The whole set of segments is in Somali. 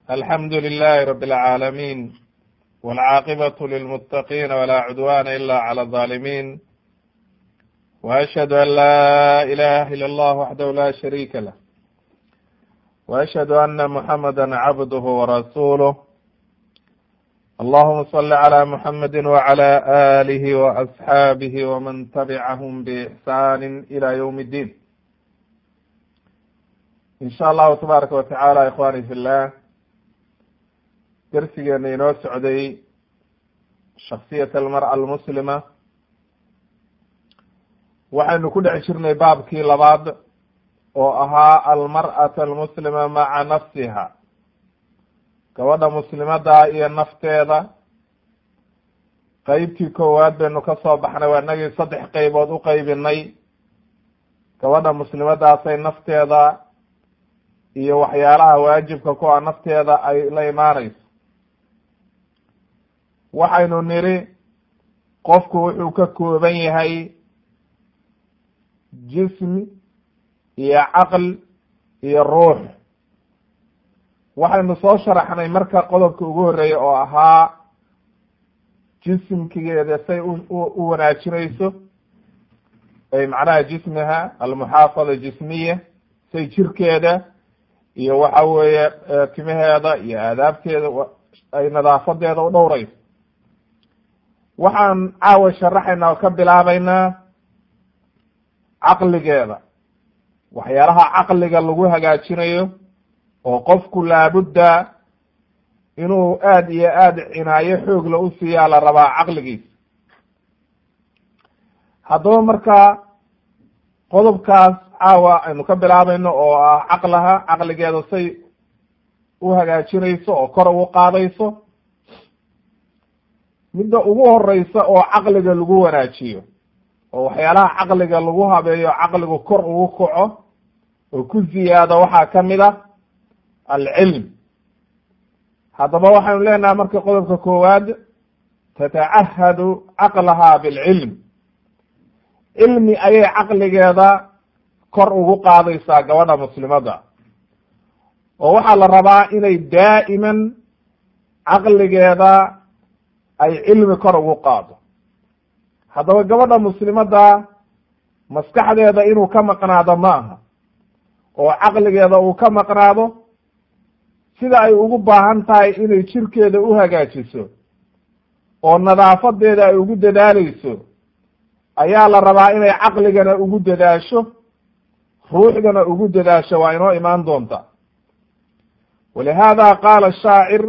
alxamdu lilahi rab اlcaalamiin wاlcaaqibaة lilmutaqiina wla cudwana ila clى الظalimin وashhadu an la ilaha ilا اllah waxdahu la shariika lah وashhadu ana muxamada cabduh warasuuluh allahuma صli عlى muxamadi wعlى alih وasxaabih wman tabcahm bإxsani ilى ywm اddin in sha allahu tabaaraka watacaala ikhwani fi llah darsigeena inoo socday shaksiyat almar'a almuslima waxaynu ku dhex jirnay baabkii labaad oo ahaa almar'ata almuslima maca nafsiha gabadha muslimada iyo nafteeda qeybtii koowaad baynu ka soo baxnay waa inagii saddex qeybood u qeybinay gabadha muslimadaasay nafteeda iyo waxyaalaha waajibka ku a nafteeda ay la imaanayso waxaynu niri qofku wuxuu ka kooban yahay jismi iyo caql iyo ruux waxaynu soo sharaxnay marka qodobka ugu horeeya oo ahaa jismkigeeda say u wanaajinayso ay macnaha jismiha almuxaafada jismiya say jirkeeda iyo waxa weeye timaheeda iyo aadaabteeda ay nadaafadeeda u dhowrayso waxaan caawa sharaxaynaa oo ka bilaabeynaa caqligeeda waxyaalaha caqliga lagu hagaajinayo oo qofku laabudda inuu aad iyo aad cinaayo xoogla u siiyaa la rabaa caqligiisa haddaba marka qodobkaas caawa aynu ka bilaabayno oo ah caqlaha caqligeeda say u hagaajinayso oo kor ugu qaadayso midda ugu horeysa oo caqliga lagu wanaajiyo oo waxyaalaha caqliga lagu habeeyo caqligu kor ugu kaco oo ku ziyaado waxaa kamid a alcilm haddaba waxaynu leenahay marka qodobka koowaad tatacahadu caqlaha bilcilm cilmi ayay caqligeeda kor ugu qaadaysaa gabadha muslimada oo waxaa la rabaa inay daa'iman caqligeeda ay cilmi kor ugu qaado haddaba gabadha muslimada maskaxdeeda inuu ka maqnaado ma aha oo caqligeeda uu ka maqnaado sida ay ugu baahan tahay inay jirkeeda u hagaajiso oo nadaafadeeda ay ugu dadaaleyso ayaa la rabaa inay caqligana ugu dadaasho ruuxdana ugu dadaasho waa inoo imaan doonta walihada qaala shaacir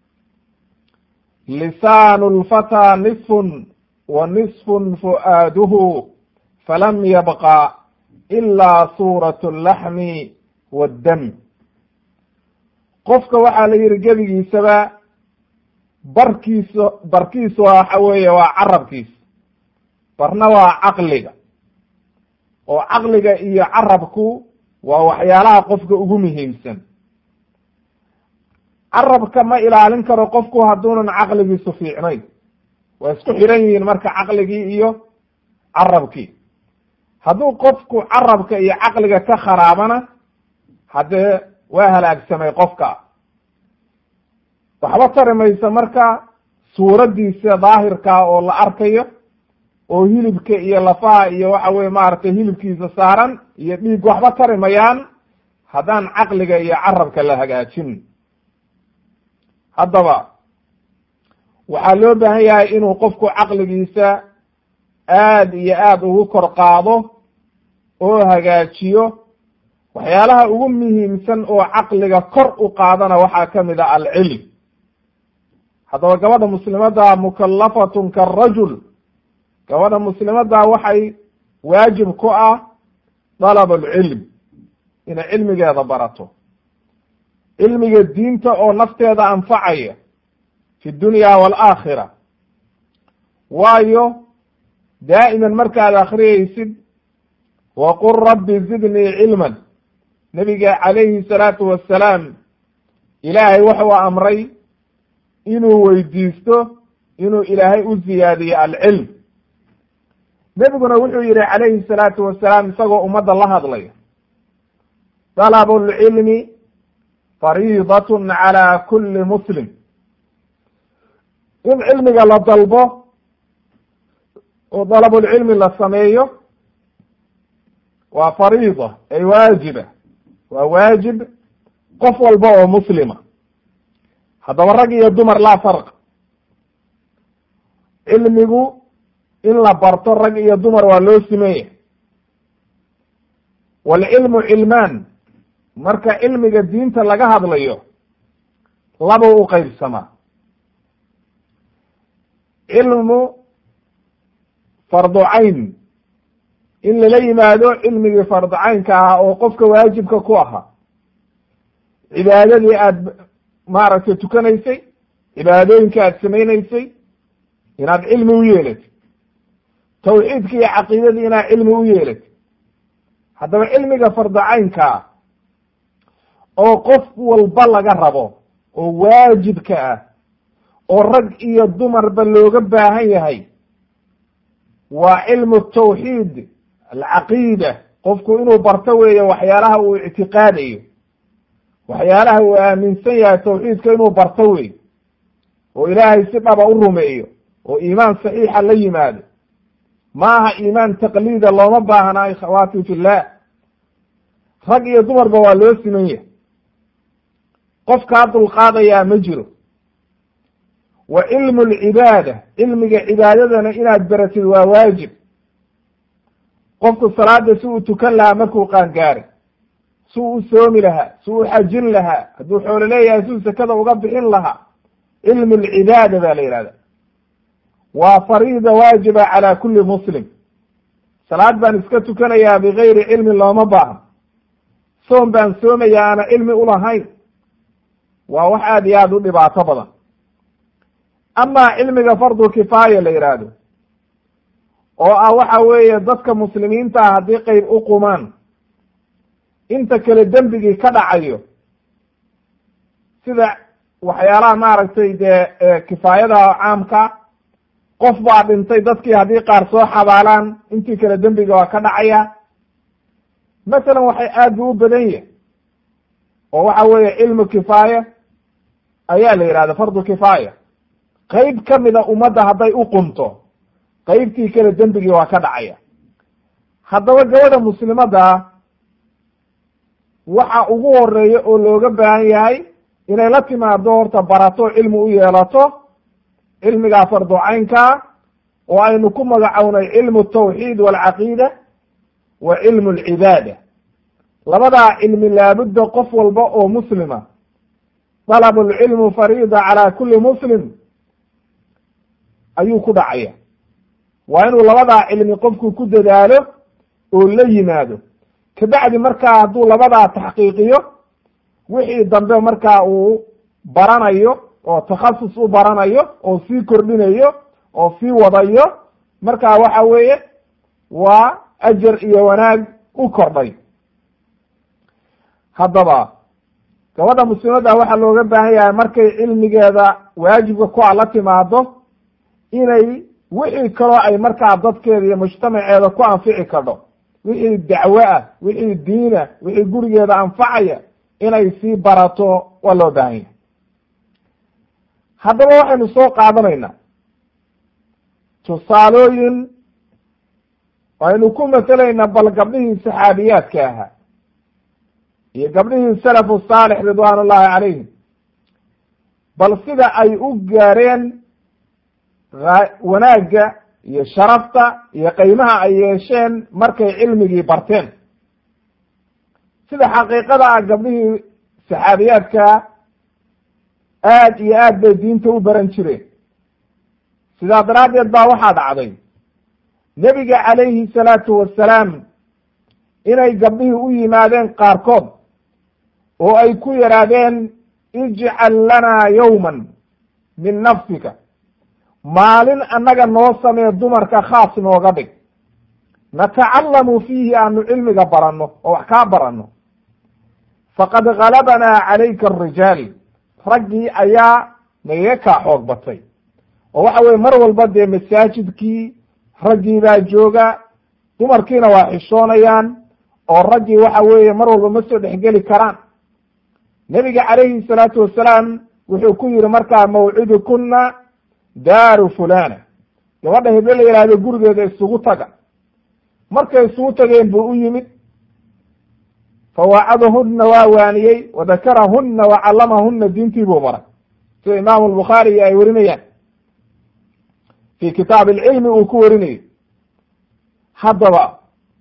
lisaanu lfataa nisfun wa nisfun fu'aaduhu falam yabqa ilaa suurat laxmi waddam qofka waxaa la yihi gebigiisaba barkiisa barkiisa waxa weeye waa carabkiisa barna waa caqliga oo caqliga iyo carabku waa waxyaalaha qofka ugu muhiimsan carabka ma ilaalin karo qofku hadduunan caqligiisu fiicnayn waa isku xiran yihiin marka caqligii iyo carabkii hadduu qofku carabka iyo caqliga ka kharaabana haddee waa halaagsamay qofka waxba tari mayso marka suuraddiisa daahirka oo la arkayo oo hilibka iyo lafaha iyo waxa weye maaragtay hilibkiisa saaran iyo dhiig waxba tari mayaan haddaan caqliga iyo carabka la hagaajin haddaba waxaa loo baahan yahay inuu qofku caqligiisa aad iyo aad ugu kor qaado oo hagaajiyo waxyaalaha ugu muhiimsan oo caqliga kor u qaadana waxaa kamid a alcilm haddaba gabadha muslimada mukallafatun karajul gabadha muslimada waxay waajib ku ah dalab alcilm inay cilmigeeda barato cilmiga diinta oo nafteeda anfacaya fi dunya waalaakhira waayo daa'iman markaad akriyaysid waqul rabbi zidnii cilman nebiga calayhi salaatu wassalaam ilaahay wuxuu amray inuu weydiisto inuu ilaahay u ziyaadiyo alcilm nebiguna wuxuu yihi calayhi salaatu wasalaam isagoo ummadda la hadlaya dalabu lcilmi fariidatun calaa kulli muslim in cilmiga la dalbo oo dalabulcilmi la sameeyo waa fariida ay waajiba waa waajib qof walba oo muslima haddaba rag iyo dumar laa farq cilmigu in la barto rag iyo dumar waa loo simeeya waalcilmu cilmaan marka cilmiga diinta laga hadlayo laba u qeybsamaa cilmu fardu cayn in lala yimaado cilmigii fardu caynka ahaa oo qofka waajibka ku ahaa cibaadadii aada maaragtay tukanaysay cibaadooyinka aada samaynaysay inaad cilmi u yeelatid tawxiidki iyo caqiidadii inaad cilmi u yeelatid haddaba cilmiga fardu caynkaa oo qof walba laga rabo oo waajibka ah oo rag iyo dumarba looga baahan yahay waa cilmu tawxiid alcaqiida qofku inuu barto weeye waxyaalaha uu ictiqaadayo waxyaalaha uu aaminsan yahay tawxiidka inuu barto wey oo ilaahay si dhaba u rumeeyo oo iimaan saxiixa la yimaado ma aha iimaan taqliida looma baahna khawaati fillah rag iyo dumarba waa loo siman yahay qof kaa dulqaadayaa ma jiro wa cilmu lcibaada cilmiga cibaadadana inaad baratid waa waajib qofku salaada si uu tukan lahaa markuu qaangaaray si uu u soomi lahaa si uu xajin lahaa hadduu xoolo leeyahay si uu sakada uga bixin lahaa cilmu lcibaada ba la yihahda waa fariida waajiba calaa kulli muslim salaad baan iska tukanayaa bigayri cilmin looma baahno soom baan soomayaa aana cilmi ulahayn waa wax aada iyo aada u dhibaato badan amaa cilmiga fardu kifaaya la yidhaahdo oo ah waxa weeye dadka muslimiinta ah haddii qeyb u qumaan inta kale dembigii ka dhacayo sida waxyaalaha maaragtay dee kifaayada caamka qof baa dhintay dadkii haddii qaar soo xabaalaan intii kale dembiga waa ka dhacaya masalan waxay aad bu u badan yahay oo waxa weeye cilmu kifaaya ayaa la yidhahda fardu kifaaya qeyb kamida ummadda hadday u qunto qeybtii kale dembigii waa ka dhacaya haddaba gabadha muslimadda waxa ugu horeeya oo looga baahan yahay inay la timaado horta barato cilmi u yeelato cilmigaa fardu caynkaa oo aynu ku magacownay cilmu tawxiid walcaqiida wa cilmu alcibaada labadaa cilmi laabudda qof walba oo muslima dalabu lcilmu fariida calaa kulli muslim ayuu ku dhacaya waa inuu labadaa cilmi qofku ku dadaalo oo la yimaado kabacdi markaa hadduu labadaa taxqiiqiyo wixii dambe markaa uu baranayo oo takhasus u baranayo oo sii kordhinayo oo sii wadayo markaa waxa weeye waa ajar iyo wanaag u kordhay haddaba gabadha muslimadda waxaa looga baahan yahay markay cilmigeeda waajibka ku a la timaado inay wixii kaloo ay markaa dadkeeda iyo mujtamaceeda ku anfici kadho wixii dacwo ah wixii diina wixii gurigeeda anfacaya inay sii barato waa loo baahan yahay haddaba waxaynu soo qaadanaynaa tusaalooyin aynu ku masalaynaa bal gabdhihii saxaabiyaadka ahaa iyo gabdhihii salafu saalix ridwaan ullahi calayhim bal sida ay u gaareen wanaagga iyo sharafta iyo qiimaha ay yeesheen markay cilmigii barteen sida xaqiiqada ah gabdhihii saxaabiyaadka aad iyo aad bay diinta u baran jireen sidaa daraaddeed baa waxaa dhacday nebiga calayhi salaatu wassalaam inay gabdhihii u yimaadeen qaarkood oo ay ku yidhaahdeen ijcal lanaa yowman min nafsika maalin annaga noo samee dumarka khaas nooga dhig natacallamu fiihi aanu cilmiga baranno oo wax kaa baranno faqad galabanaa calayka arijaal raggii ayaa nagaga kaa xoog batay oo waxa weye mar walba dee masaajidkii raggii baa jooga dumarkiina waa xishoonayaan oo raggii waxa weeye mar walba ma soo dhexgeli karaan nebiga calayhi salaatu wasalaam wuxuu ku yihi markaa mawcidukuna daaru fulana gabadha heblo la yihahdo gurigeeda isugu taga markay isugu tageen buu u yimid fawaacadahuna waa waaniyey wadakarahuna wacallamahuna diintii buu baray sida imaamu albukhaari ay warinayaan fi kitaab alcilmi uu ku warinayo haddaba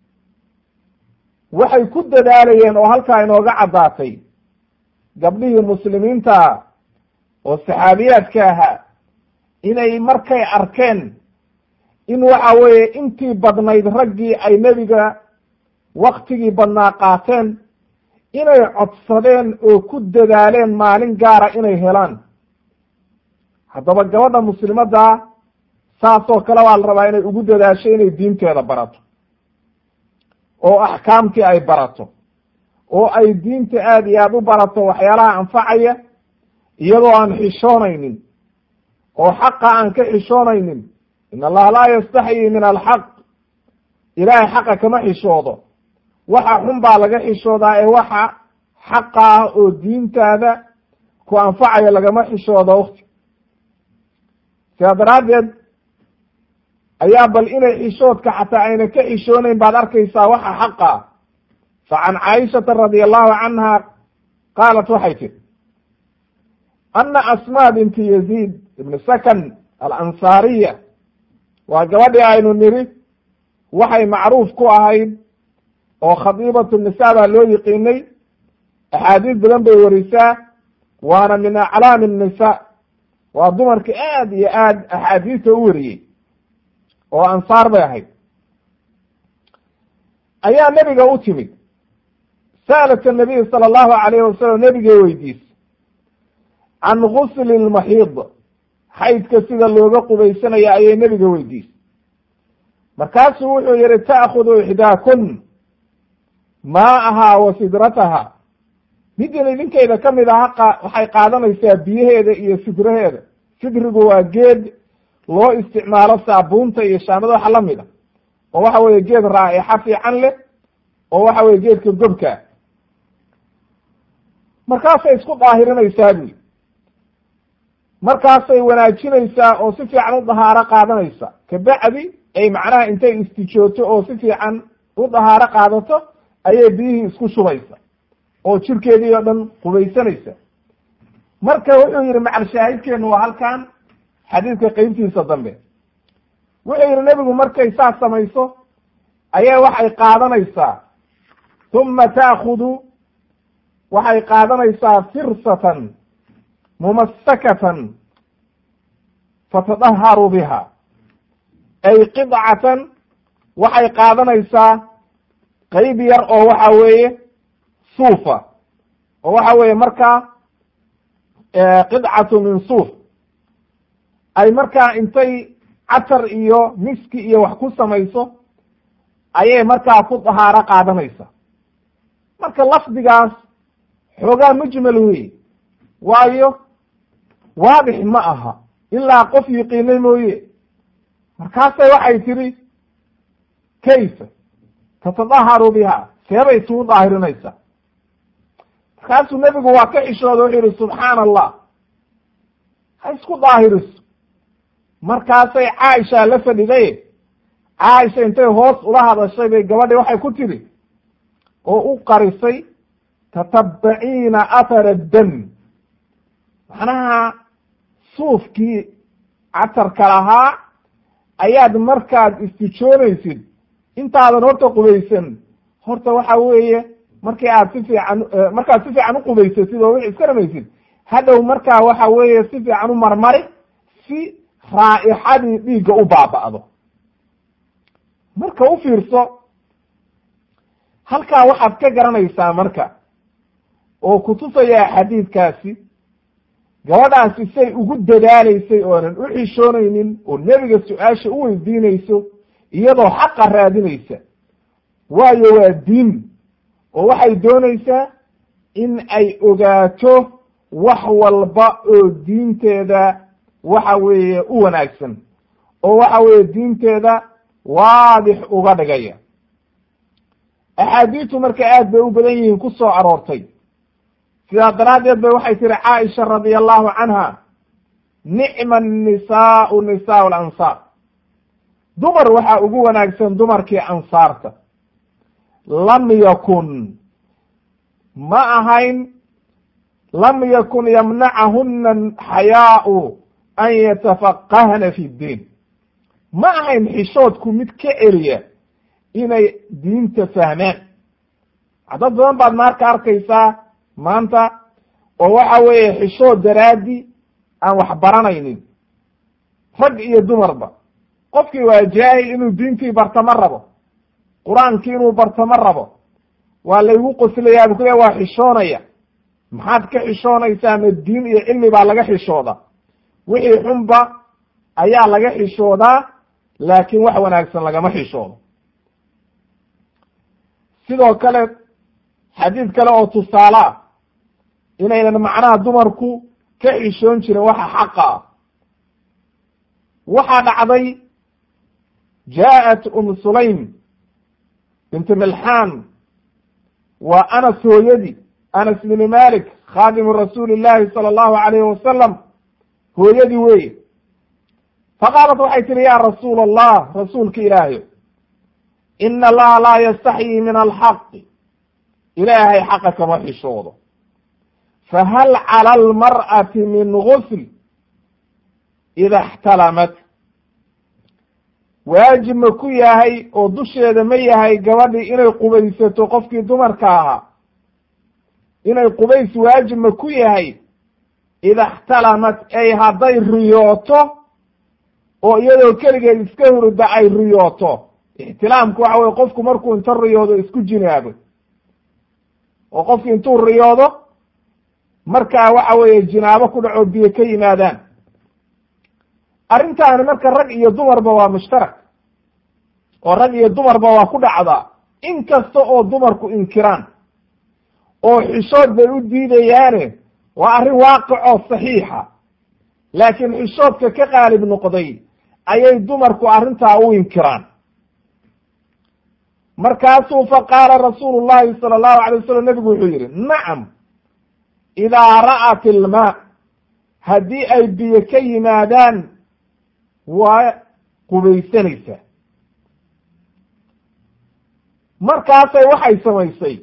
waxay ku dadaalayeen oo halkaa inooga caddaatay gabdhihii muslimiinta oo saxaabiyaadka ahaa inay markay arkeen in waxa weeye intii badnayd raggii ay nebiga waktigii badnaa qaateen inay codsadeen oo ku dadaaleen maalin gaara inay helaan haddaba gabadha muslimadda saasoo kale waa la rabaa inay ugu dadaasho inay diinteeda barato oo axkaamtii ay barato oo ay diinta aada iyo aada u barato waxyaalaha anfacaya iyadoo aan xishoonaynin oo xaqa aan ka xishoonaynin in allaha laa yastaxyi min alxaq ilaahay xaqa kama xishoodo waxa xun baa laga xishoodaa ee waxa xaqa ah oo diintaada ku anfacaya lagama xishoodo wakti sidaa daraaddeed ayaa bal inay xishoodka xataa ayna ka xishoonayn baad arkaysaa waxa xaqa ah fa can caaishata radia allahu canha qaalat waxay tiri ana asma binti yaziid ibni sakan alansaariya waa gabadhii aynu niri waxay macruuf ku ahayd oo khadiibatu nisa baa loo yiqiinay axaadiis badan bay warisaa waana min aclaami nisa waa dumarka aad iyo aad axaadiista u wariyey oo ansaar bay ahayd ayaa nebiga u timid sa'alat nabiy sala allahu alayhi wasalam nebigay weydiisay can gusli lmaxiid xaydka sida looga qubaysanayo ayay nebiga weydiisay markaasuu wuxuu yihi ta'khudu ixdaakun maa'ahaa wa sidrataha midin idinkayda ka mid aha waxay qaadanaysaa biyaheeda iyo sidraheeda sidrigu waa geed loo isticmaalo saabuunta iyo shaamada waxa la mid a oo waxa weye geed raa'ixa fiican leh oo waxa weye geedka gobkaa markaasay isku daahirinaysaa buyi markaasay wanaajinaysaa oo si fiican u dahaaro qaadanaysa kabacdi ay macnaha intay istijooto oo si fiican u dahaaro qaadato ayay biyihii isku shubaysa oo jirkeedii oo dhan qubaysanaysa marka wuxuu yihi macal shaahidkeenu waa halkan xadiidka qeybtiisa dambe wuxuu yihi nebigu markay saas samayso ayaa waxay qaadanaysaa uma ta'khudu waxay qaadanaysaa firsatan mumasakatan fatadaharu biha ay qidcatan waxay qaadanaysaa qeyb yar oo waxa weeye suufa oo waxa weeye markaa qidcatu min suuf ay markaa intay catar iyo miski iyo wax ku samayso ayay markaa ku dahaaro qaadanaysa marka lafdigaas xoogaa mujmal weye waayo waadix ma aha ilaa qof yiqiinay mooye markaasay waxay tidhi kayfa tatadaharu biha seebay isugu daahirinaysaa markaasuu nebigu waa ka xishooda wuxuu yihi subxaana allah ha isku daahiriso markaasay caaisha la fadhiday caaisha intay hoos ula hadashay bay gabadhi waxay ku tidhi oo u qarisay tatabbaciina athara dam macnaha suufkii catarka lahaa ayaad markaad istijoonaysid intaadan horta qubaysan horta waxa weeye markii aad si fiican markaad si fiican u qubaysatid oo wixi iska dhamaysid hadhow markaa waxa weeye si fiican u marmari si raa'ixadii dhiigga u baaba'do marka u fiirso halkaa waxaad ka garanaysaa marka oo kutusaya xadiidkaasi gabadhaasi say ugu dadaalaysay oonan u xishoonaynin oo nebiga su-aasha u weydiinayso iyadoo xaqa raadinaysa waayo waa diin oo waxay doonaysaa in ay ogaato wax walba oo diinteeda waxa weeye u wanaagsan oo waxa weeye diinteeda waadix uga dhigaya axaadiistu marka aad bay u badan yihiin ku soo aroortay sidaa daraaddeed bay waxay tihi caaisha radia allahu canha nicma annisaau nisaau alansaar dumar waxaa ugu wanaagsan dumarkii ansaarta lam yakun ma ahayn lam yakun yamnacahuna xayaau an yatafaqahna fi ddiin ma ahayn xishoodku mid ka celiya inay diinta fahmaan dad badan baad marka arkaysaa maanta oo waxa weeye xishood daraadi aan wax baranaynin rag iyo dumarba qofkii waa jaahil inuu diintii barto ma rabo qur-aankii inuu barto ma rabo waa laygu qoslayaa bu kule waa xishoonaya maxaad ka xishoonaysaa ma diin iyo cilmi baa laga xishooda wixii xunba ayaa laga xishoodaa laakiin wax wanaagsan lagama xishoodo sidoo kale xadiid kale oo tusaale ah inaynan macnaha dumarku ka xishoon jirin waxa xaqa ah waxaa dhacday jaaءat um sulaym binti milxaan waa anas hooyadii anas bni malik khaadimu rasuuli llahi salى allahu alayhi wasalam hooyadii weeye faqaalat waxay tihi ya rasuul allah rasuulka ilaahayo ina allaha laa yastaxyi min alxaqi ilaahay xaqa kama xishoodo fahal cala almar'ati min gusl ida اxtalamat waajib ma ku yahay oo dusheeda ma yahay gabadhii inay qubaysato qofkii dumarka ahaa inay qubays waajib ma ku yahay ida اxtalamat ay hadday riyooto oo iyadoo keligeed iska hurda ay riyooto ixtilaamku waxa weye qofku markuu inta riyoodo isku jinaabo oo qofki intuu riyoodo markaa waxa weeye jinaabo ku dhaco biyo ka yimaadaan arrintaani marka rag iyo dumarba waa mushtarak oo rag iyo dumarba waa ku dhacdaa in kasta oo dumarku inkiraan oo xishood bay u diidayaane waa arrin waaqicoo saxiixa laakiin xishoodka ka qaalib noqday ayay dumarku arrintaa u inkiraan markaasuu faqaala rasuulu llahi sala allahu alay wasalam nebigu wuxuu yidhi nacam idaa ra'at ilmaa haddii ay biyo ka yimaadaan waa qubaysanaysaa markaasay waxay samaysay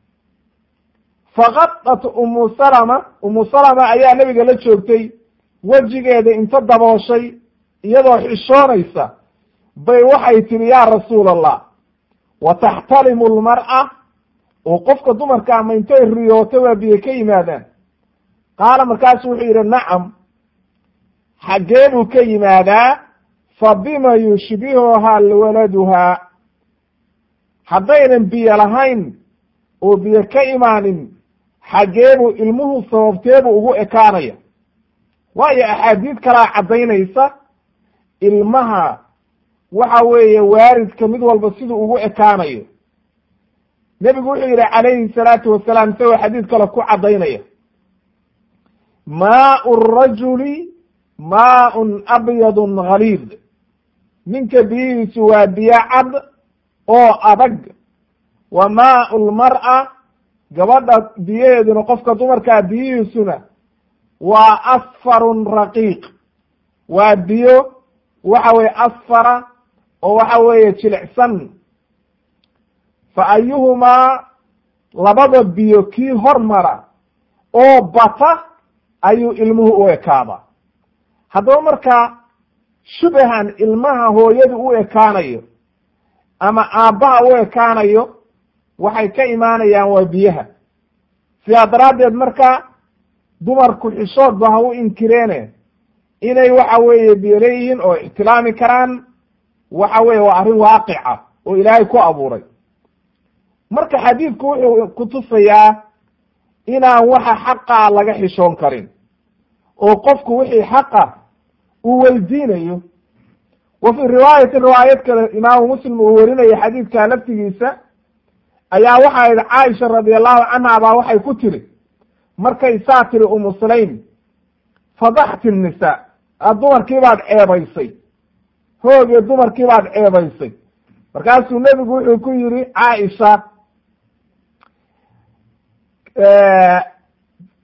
faqadat umu salama umu salama ayaa nebiga la joogtay wejigeeda inta dabooshay iyadoo xishoonaysa bay waxay tihi yaa rasuul allah wa taxtalimu lmar'a oo qofka dumarka ama intay riyooto waa biyo ka yimaadaan qaala markaasu wuxuu yidhi nacam xaggee buu ka yimaadaa fa bima yushbihuhaa waladuhaa haddaynan biyo lahayn oo biyo ka imaanin xaggeebuu ilmuhu sababteebuu ugu ekaanaya waayo axaadiid kalaa caddaynaysa ilmaha waxa weeye waaridka mid walba siduu ugu ekaanayo nebigu wuxuu yidhi calayhi salaatu wasalaam isagoo xadiid kale ku caddaynaya maau rajuli maaun abyadun haliid ninka biyihiisu waa biyo cad oo adag wa maau lmar'a gabadha biyaheeduna qofka dumarkaa biyihiisuna waa asfarun raqiiq waa biyo waxa weye asfara oo waxa weeye jilicsan fa ayuhumaa labada biyo kii hormara oo bata ayuu ilmuhu u ekaadaa haddaba markaa shubahan ilmaha hooyadu u ekaanayo ama aabbaha u ekaanayo waxay ka imaanayaan waa biyaha sidaa daraaddeed marka dumarku xishoodba ha u inkireene inay waxa weeye biyo leeyihiin oo ixtilaami karaan waxa weye waa arrin waaqica oo ilaahay ku abuuray marka xadiidku wuxuu ku tusayaa inaan waxa xaqa laga xishoon karin oo qofku wixii xaqa uu weydiinayo wa fii riwaayatin riwaayad kale imaamu muslim uu werinaya xadiidka laftigiisa ayaa waxaa idhi caaisha radi allahu canha baa waxay ku tiri markay saa tiri umu sulaym fadaxti nnisaa aad dumarkii baad ceebaysay hoogee dumarkii baad ceebaysay markaasuu nebigu wuxuu ku yidhi caaisha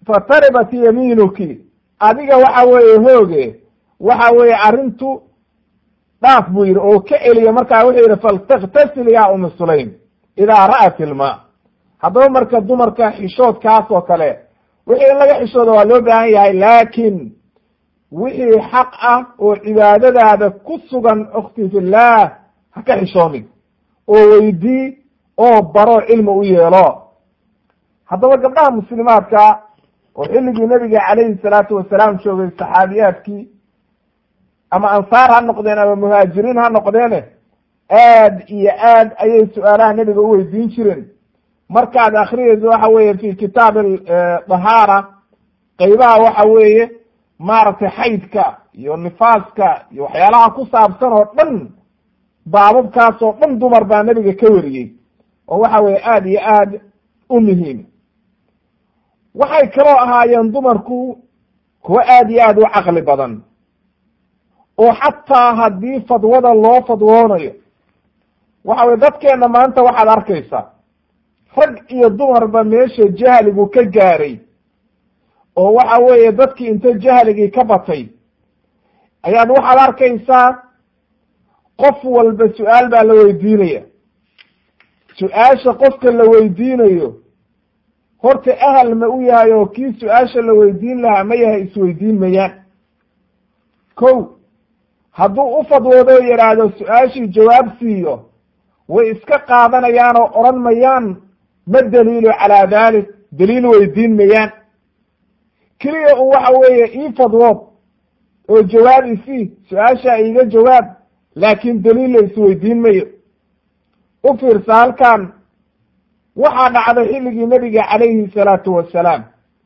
fataribat yamiinuki adiga waxa weeye hooge waxa weeye arrintu dhaaf buu yidhi oo ka celiya markaa wuxuu yidhi faltaktasil yaa umi sulaym idaa ra'at ilmaa haddaba marka dumarka xishoodkaas oo kale wixii in laga xishooda waa loo baahan yahay laakiin wixii xaq ah oo cibaadadaada ku sugan ukhti fillaah ha ka xishoonin oo weydii oo baro cilmi u yeelo haddaba gabdhaha muslimaadka oo xilligii nebiga calayhi salaatu wasalaam joogay saxaabiyaadkii ama ansaar ha noqdeen ama muhaajiriin ha noqdeene aad iyo aad ayay su-aalaha nebiga u weydiin jireen markaad akhriyeyso waxa weeye fi kitaab dahaara qeybaha waxa weeye maaragtay xaydka iyo nifaaska iyo waxyaalaha ku saabsan oo dhan baababkaas oo dhan dumar baa nebiga ka wariyey oo waxa weeye aada iyo aad u muhiim waxay kaloo ahaayeen dumarku kuwo aada iyo aad u caqli badan oo xataa haddii fadwada loo fadwoonayo waxa weye dadkeenna maanta waxaad arkaysaa rag iyo dumarba meesha jahligu ka gaaray oo waxa weeye dadkii inta jahligii ka batay ayaad waxaad arkaysaa qof walba su-aal baa la weydiinaya su-aasha qofka la weydiinayo horta ahal ma u yahay oo kii su-aasha la weydiin lahaa ma yahay isweydiin mayaan ko hadduu u fadwoodo o yidhaahdo su-aashii jawaab siiyo way iska qaadanayaan oo odhan mayaan ma daliilu calaa dalik daliil weydiin mayaan keliya un waxa weeye ii fadwood oo jawaab isii su-aasha iiga jawaab laakiin daliil la isweydiin mayo u fiirsa halkan waxaa dhacday xilligii nebiga calayhi salaatu wasalaam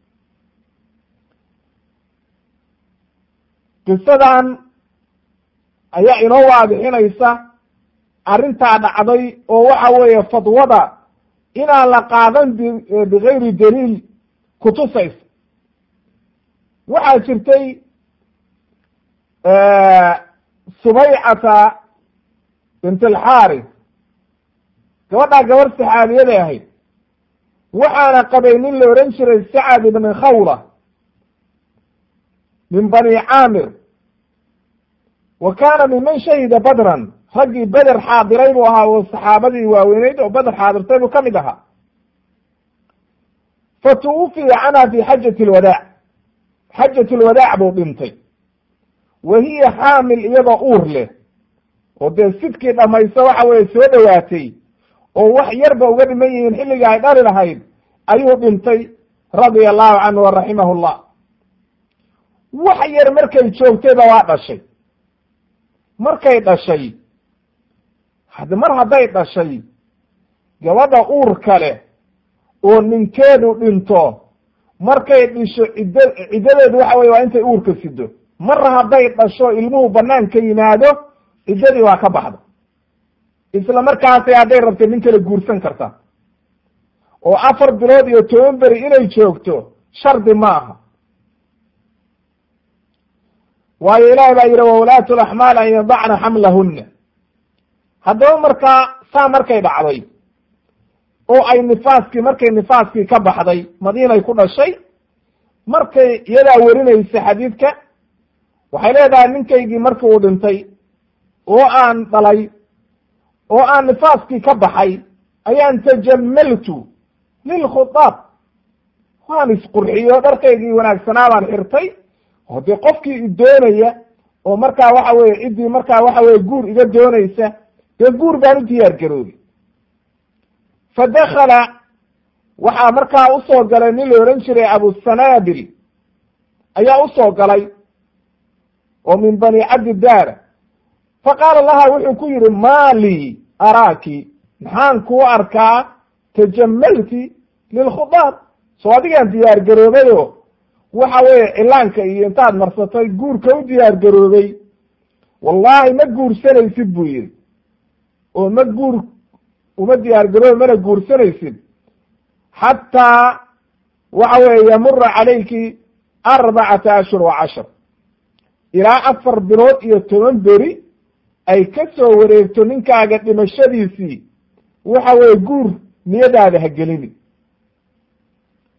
qisadan ayaa inoo waadixinaysa arrintaa dhacday oo waxa weeye fadwada inaan la qaadan bigayri daliil kutusaysa waxaa jirtay subaycata bint alxaaris gabadhaa gabar saxaabiyaday ahayd waxaana qabay nin la odhan jiray sacad ibni khawla min bani caamir wa kaana minman shahida badran raggii beder xaadiray buu ahaa oo saxaabadii waaweyneyd oo beder xaadirtay buu ka mid ahaa fa tuwufiya canha fi xajati lwadaac xajat lwadaac buu dhintay wa hiya xaamil iyadoo uur leh oo dee sidkii dhamayso waxa weye soo dhowaatay oo wax yarba uga dhiman yihiin xilliga ay dhali lahayd ayuu dhintay radia allahu canhu wa raximahu llah wax yar markay joogtayba waa dhashay markay dhashay had mar hadday dhashay gabadha uurka leh oo ninkeedu dhinto markay dhisho ciddo ciddadeedu waxa weye waa intay uurka sido mar hadday dhasho ilmuhu banaanka yimaado ciddadii waa ka baxda isla markaasay hadday rabtay nin kale guursan karta oo afar bilood iyo toban beri inay joogto shardi ma aha waayo ilahi baa yidhi wawlaatu laxmaal an yadacna xamlahunna haddaba markaa saa markay dhacday oo ay nifaaskii markay nifaaskii ka baxday madiinay ku dhashay markay iyadaa werinaysa xadiidka waxay leedahay ninkaygii markii uu dhintay oo aan dhalay oo aan nifaaskii ka baxay ayaan tajamaltu lilkhutaab waan isqurxiyo dharkaygii wanaagsanaa baan xirtay oo dee qofkii i doonaya oo markaa waxa weye ciddii markaa waxa weye guur iga doonaysa dee guur baan u diyaar garoobay fa dakala waxaa markaa usoo galay nin la odhan jiray abusanaabil ayaa usoo galay oo min bani cabdidaara fa qaala laha wuxuu ku yidhi maalii araaki maxaan kuu arkaa tajamalti lilkhudaab soo adigaan diyaar garoobayo waxa weeye cilaanka iyo intaad marsatay guurka u diyaar garoobay wallahi ma guursanaysid buu yidhi oo ma guur uma diyaar garoobi mana guursanaysid xataa waxa weeye yamura calayki arbacata ashhur wa cashar ilaa afar bilood iyo toban beri ay ka soo wareegto ninkaaga dhimashadiisii waxa weeye guur niyadaada ha gelini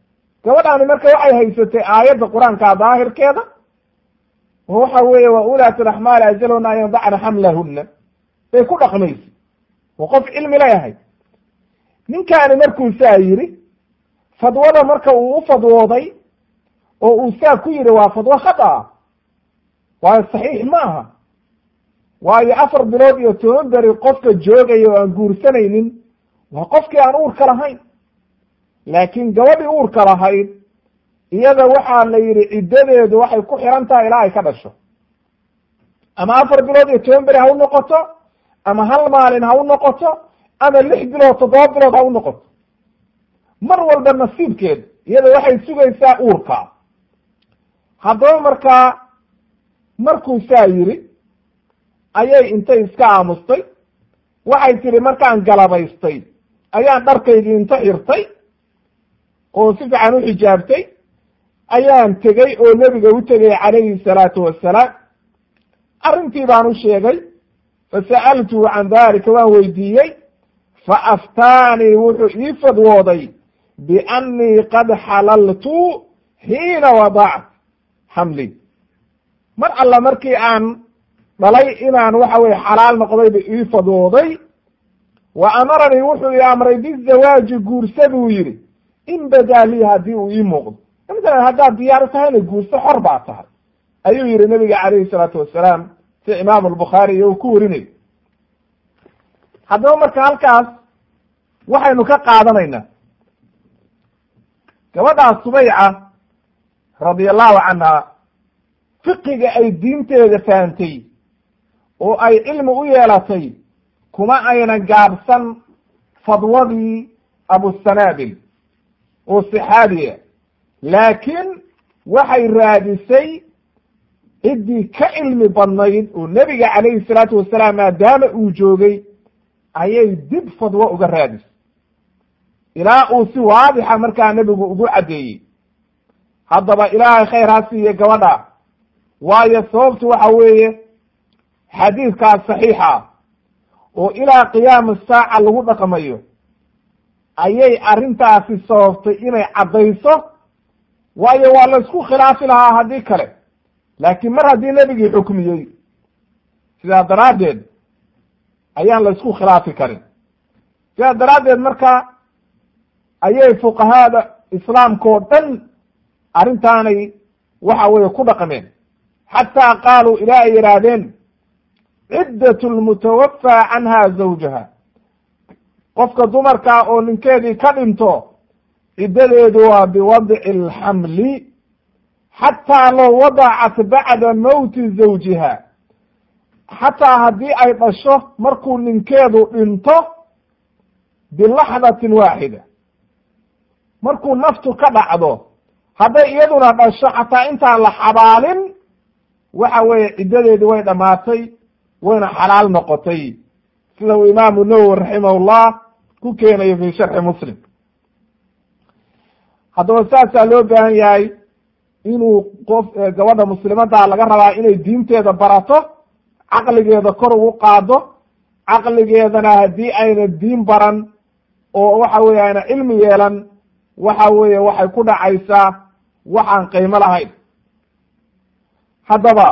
gabadhaani marka waxay haysatay aayadda qur-aanka daahirkeeda oo waxa weeye wa ulaat laxmaali ajalhuna an yadacna xamlahuna bay ku dhaqmaysa oo qof cilmi leeyahay ninkaani markuu saa yidhi fadwada marka uu u fadwooday oo uu saa ku yidhi waa fadwo khata ah waayo saxiix ma aha waayo afar bilood iyo toban beri qofka joogaya oo aan guursanaynin waa qofkii aan uurka lahayn laakiin gabadhii uurka lahayd iyada waxaa la yidhi ciddadeedu waxay ku xiran tahay ilaa ay ka dhasho ama afar bilood iyo toban beri ha u noqoto ama hal maalin ha u noqoto ama lix bilood toddoba bilood ha u noqoto mar walba nasiibkeed iyada waxay sugaysaa uurka haddaba markaa markuu saa yidhi ayay intay iska aamustay waxay tidhi markaan galabaystay ayaan dharkaygii inta xirtay oo si fiican u xijaabtay ayaan tegey oo nebiga u tegay calayhi salaatu wassalaam arrintii baan u sheegay fasa'altuhu can dalika waan weydiiyey fa aftaanii wuxuu ii fadwooday biannii qad xalaltu xiina wadact xamli mar alla markii aan dhalay inaan waxa weye xalaal noqdayba ii fadwooday wa amaranii wuxuu ii amray bizawaaji guursa buu yidhi in badaa lii haddii uu ii muuqdo masalan haddaad diyaar tahayna guurso xor baa tahay ayuu yihi nabiga calayhi salaatu wasalaam si imaamu albukhaari iyo uu ku warinayo haddaba marka halkaas waxaynu ka qaadanaynaa gabadhaas subayca radia allahu canha fiqiga ay diinteeda fahamtay oo ay cilmi u yeelatay kuma aynan gaabsan fadwadii abusanaabil oo saxaabiya laakiin waxay raadisay ciddii ka cilmi badnayd oo nebiga calayhi salaatu wasalaam maadaama uu joogay ayay dib fadwo uga raadisay ilaa uu si waadixa markaa nebigu ugu caddeeyey haddaba ilaahay khayr ha siiye gabadha waayo sababtu waxa weeye xadiidkaas saxiixa oo ilaa qiyaami saaca lagu dhaqmayo ayay arrintaasi sababtay inay caddayso waayo waa la isku khilaafi lahaa haddii kale laakiin mar haddii nebigii xukmiyey sidaa daraaddeed ayaan la isku khilaafi karin sidaa daraaddeed marka ayay fuqahaada islaamka oo dhan arrintaanay waxa weeye ku dhaqmeen xataa qaaluu ilaa ay yidhaahdeen ciddat lmutawafaa canha zawjaha qofka dumarkaa oo ninkeedii ka dhinto ciddadeedu waa biwadci alxamli xataa low wadacat bacda mowti zawjiha xataa haddii ay dhasho markuu ninkeedu dhinto bilaxdatin waaxida markuu naftu ka dhacdo hadday iyaduna dhasho xataa intaan la xabaalin waxa weeye ciddadeedi way dhammaatay wayna xalaal noqotay sida uu imaamu nawowi raximahullah ku keenayo fi sharxi muslim haddaba saasaa loo baahan yahay inuu qof gabadha muslimaddaa laga rabaa inay diinteeda barato caqligeeda kor ugu qaado caqligeedana haddii ayna diin baran oo waxa weye ayna cilmi yeelan waxa weeye waxay ku dhacaysaa waxaan qiimo lahayn haddaba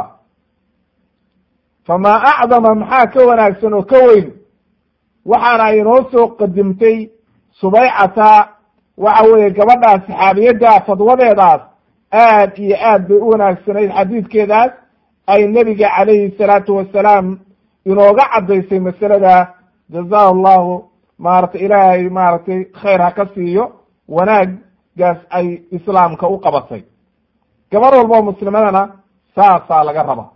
famaa acdama maxaa ka wanaagsan oo ka weyn waxaana inoo soo qadimtay subaycata waxa weeye gabadhaas saxaabiyadda fadwadeedaas aad iyo aad bay u wanaagsanayd xadiidkeedaas ay nebiga calayhi salaatu wasalaam inooga caddaysay masalada jazahu allahu maaragtay ilaahay maaragtay khayr ha ka siiyo wanaaggaas ay islaamka u qabatay gabar walba oo muslimadana saasaa laga rabaa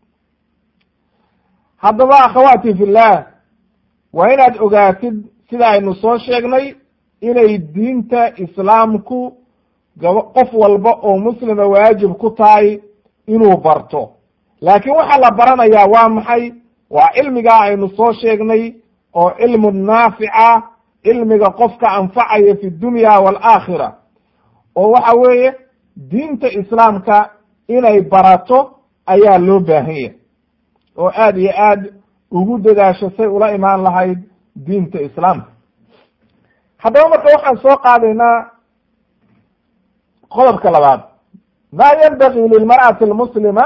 haddaba akhawaati fillah waa inaad ogaatid sida aynu soo sheegnay inay diinta islaamku gaba qof walba oo muslima waajib ku tahay inuu barto laakiin waxaa la baranayaa waa maxay waa cilmigaa aynu soo sheegnay oo cilmu naafica cilmiga qofka anfacaya fi dunya waalaakhira oo waxa weeye diinta islaamka inay barato ayaa loo baahan yahay oo aad iyo aad ugu dadaasho say ula imaan lahayd diinta islaamka haddaba marka waxaan soo qaadaynaa qodobka labaad ma yanbagii lilmar'ati almuslima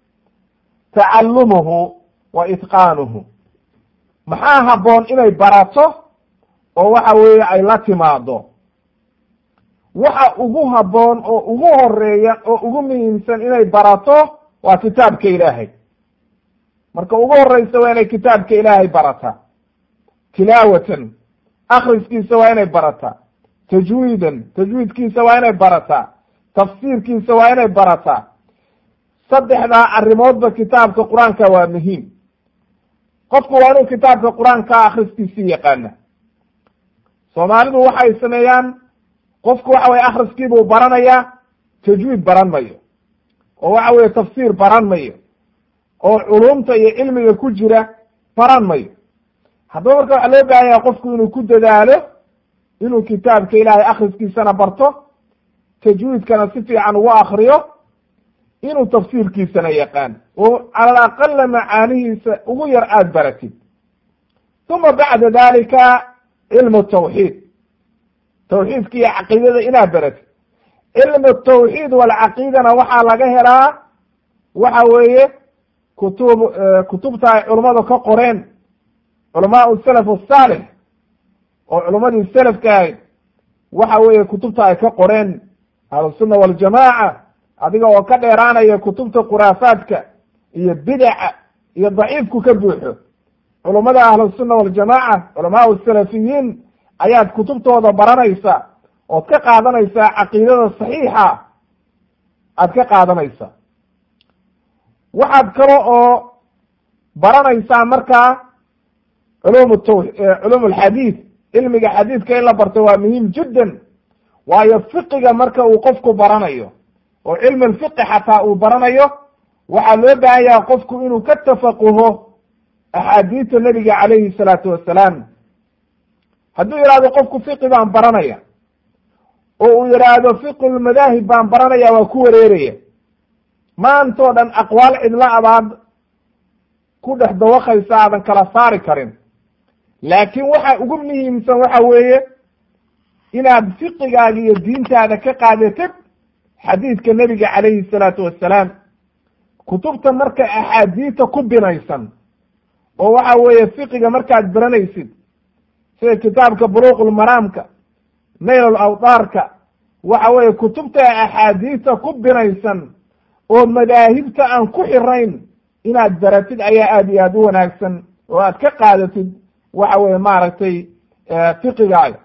tacallumuhu wa itqaanuhu maxaa habboon inay barato oo waxa weeye ay la timaado waxa ugu habboon oo ugu horeeya oo ugu muhiimsan inay barato waa kitaabka ilaahay marka ugu horeysa waa inay kitaabka ilaahay barataa tilaawatan akriskiisa waa inay barataa tajwiidan tajwiidkiisa waa inay barataa tafsiirkiisa waa inay barataa saddexdaa arrimoodba kitaabka qur-aanka waa muhiim qofku waa inuu kitaabka qur-aanka akriskiisii yaqaana soomaalidu waxay sameeyaan qofku waxa weye akriskiibuu baranayaa tajwiid baran mayo oo waxa weye tafsiir baran mayo oo culumta iyo cilmiga ku jira baran mayo haddaba marka waxaa loo baahan yahay qofku inuu ku dadaalo inuu kitaabka ilaahay akriskiisana barto tajwiidkana si fiican ugu akriyo inuu tafsiirkiisana yaqaan oo cala alaqala macaanihiisa ugu yar aada baratid uma bacda dalika cilmu tawxiid tawxiidka iyo caqiidada inaad baratid cilmu tawxiid walcaqiidana waxaa laga helaa waxa weeye kutub kutubta ay culummadu ka qoreen culamaau salaf asaalix oo culummadii selafka ahayd waxa weeye kutubta ay ka qoreen ahlusunna waljamaaca adiga oo ka dheeraanaya kutubta khuraafaadka iyo bidaca iyo daciifku ka buuxo culummada ahlusunna waljamaaca culamaau salafiyiin ayaad kutubtooda baranaysa ood ka qaadanaysaa caqiidada saxiixa aad ka qaadanaysaa waxaad kale oo baranaysaa markaa culum taw culum alxadiid cilmiga xadiidka in la barto waa muhiim jiddan waayo fiqiga marka uu qofku baranayo oo cilmi alfiqi xataa uu baranayo waxaa loo baahan yaha qofku inuu ka tafaquho axaadiista nebiga calayhi salaatu wassalaam hadduu yidhahdo qofku fiqi baan baranaya oo uu yidhaahdo fiqu lmadaahib baan baranaya waa ku wareeraya maantoo dhan aqwaal cidla abaad ku dhex dawaqaysa aadan kala saari karin laakiin waxa ugu muhiimsan waxa weeye inaad fiqigaaga iyo diintaada ka qaadatid xadiidka nebiga calayhi salaatu wassalaam kutubta marka axaadiista ku binaysan oo waxa weeye fiqiga markaad baranaysid sida kitaabka buluuqulmaraamka naylul awdaarka waxa weeye kutubta axaadiista ku binaysan oo madaahibta aan ku xirayn inaad baratid ayaa aada iyo aada u wanaagsan oo aad ka qaadatid waxa weye maaragtay fiqigaaga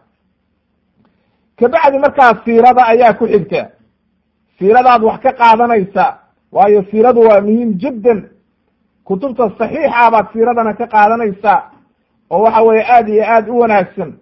kabacdi markaa siirada ayaa ku xigta siiradaad wax ka qaadanaysaa waayo siiradu waa muhiim jiddan kutubta saxiixa baad siiradana ka qaadanaysaa oo waxa weye aada iyo aada u wanaagsan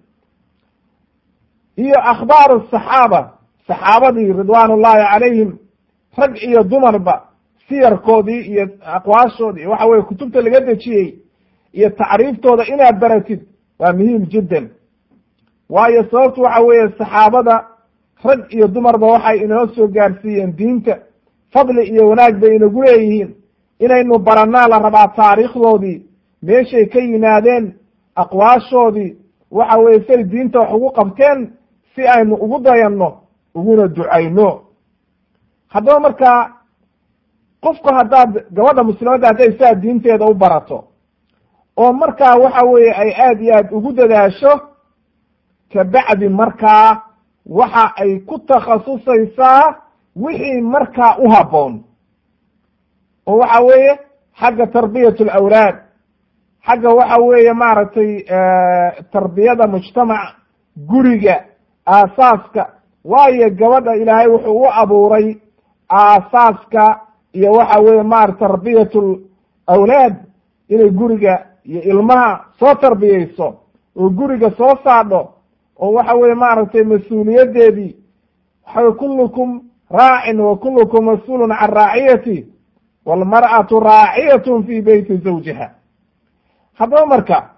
iyo akhbaaru saxaaba saxaabadii ridwaan ullahi calayhim rag iyo dumarba siyarkoodii iyo aqwaashoodii waxa weye kutubta laga dejiyey iyo tacriiftooda inaad baratid waa muhiim jiddan waayo sababtu waxa weeye saxaabada rag iyo dumarba waxay inoo soo gaarsiiyeen diinta fadli iyo wanaag bay inagu leeyihiin inaynu barannaa la rabaa taariikhdoodii meeshay ka yimaadeen aqwaashoodii waxa weye say diinta wax ugu qabteen si aynu ugu dayanno uguna ducayno haddaba markaa qofku haddaad gabadha muslimadda hadday saa diinteeda u barato oo markaa waxa weeye ay aada iyo aad ugu dadaasho kabacdi markaa waxa ay ku takhasusaysaa wixii markaa u habboon oo waxa weeye xagga tarbiyat alawlaad xagga waxa weeye maaragtay tarbiyada mujtamaca guriga aasaaska waayo gabadha ilaahay wuxuu u abuuray aasaaska iyo waxa weeye maara tarbiyat awlaad inay guriga iyo ilmaha soo tarbiyeyso oo guriga soo saadho oo waxa weye maaragtay mas-uuliyaddeedii waxa kullukum raacin wa kullukum mas-uulun can raaciyati walmar'atu raaciyatun fi beyti zawjiha haddaba marka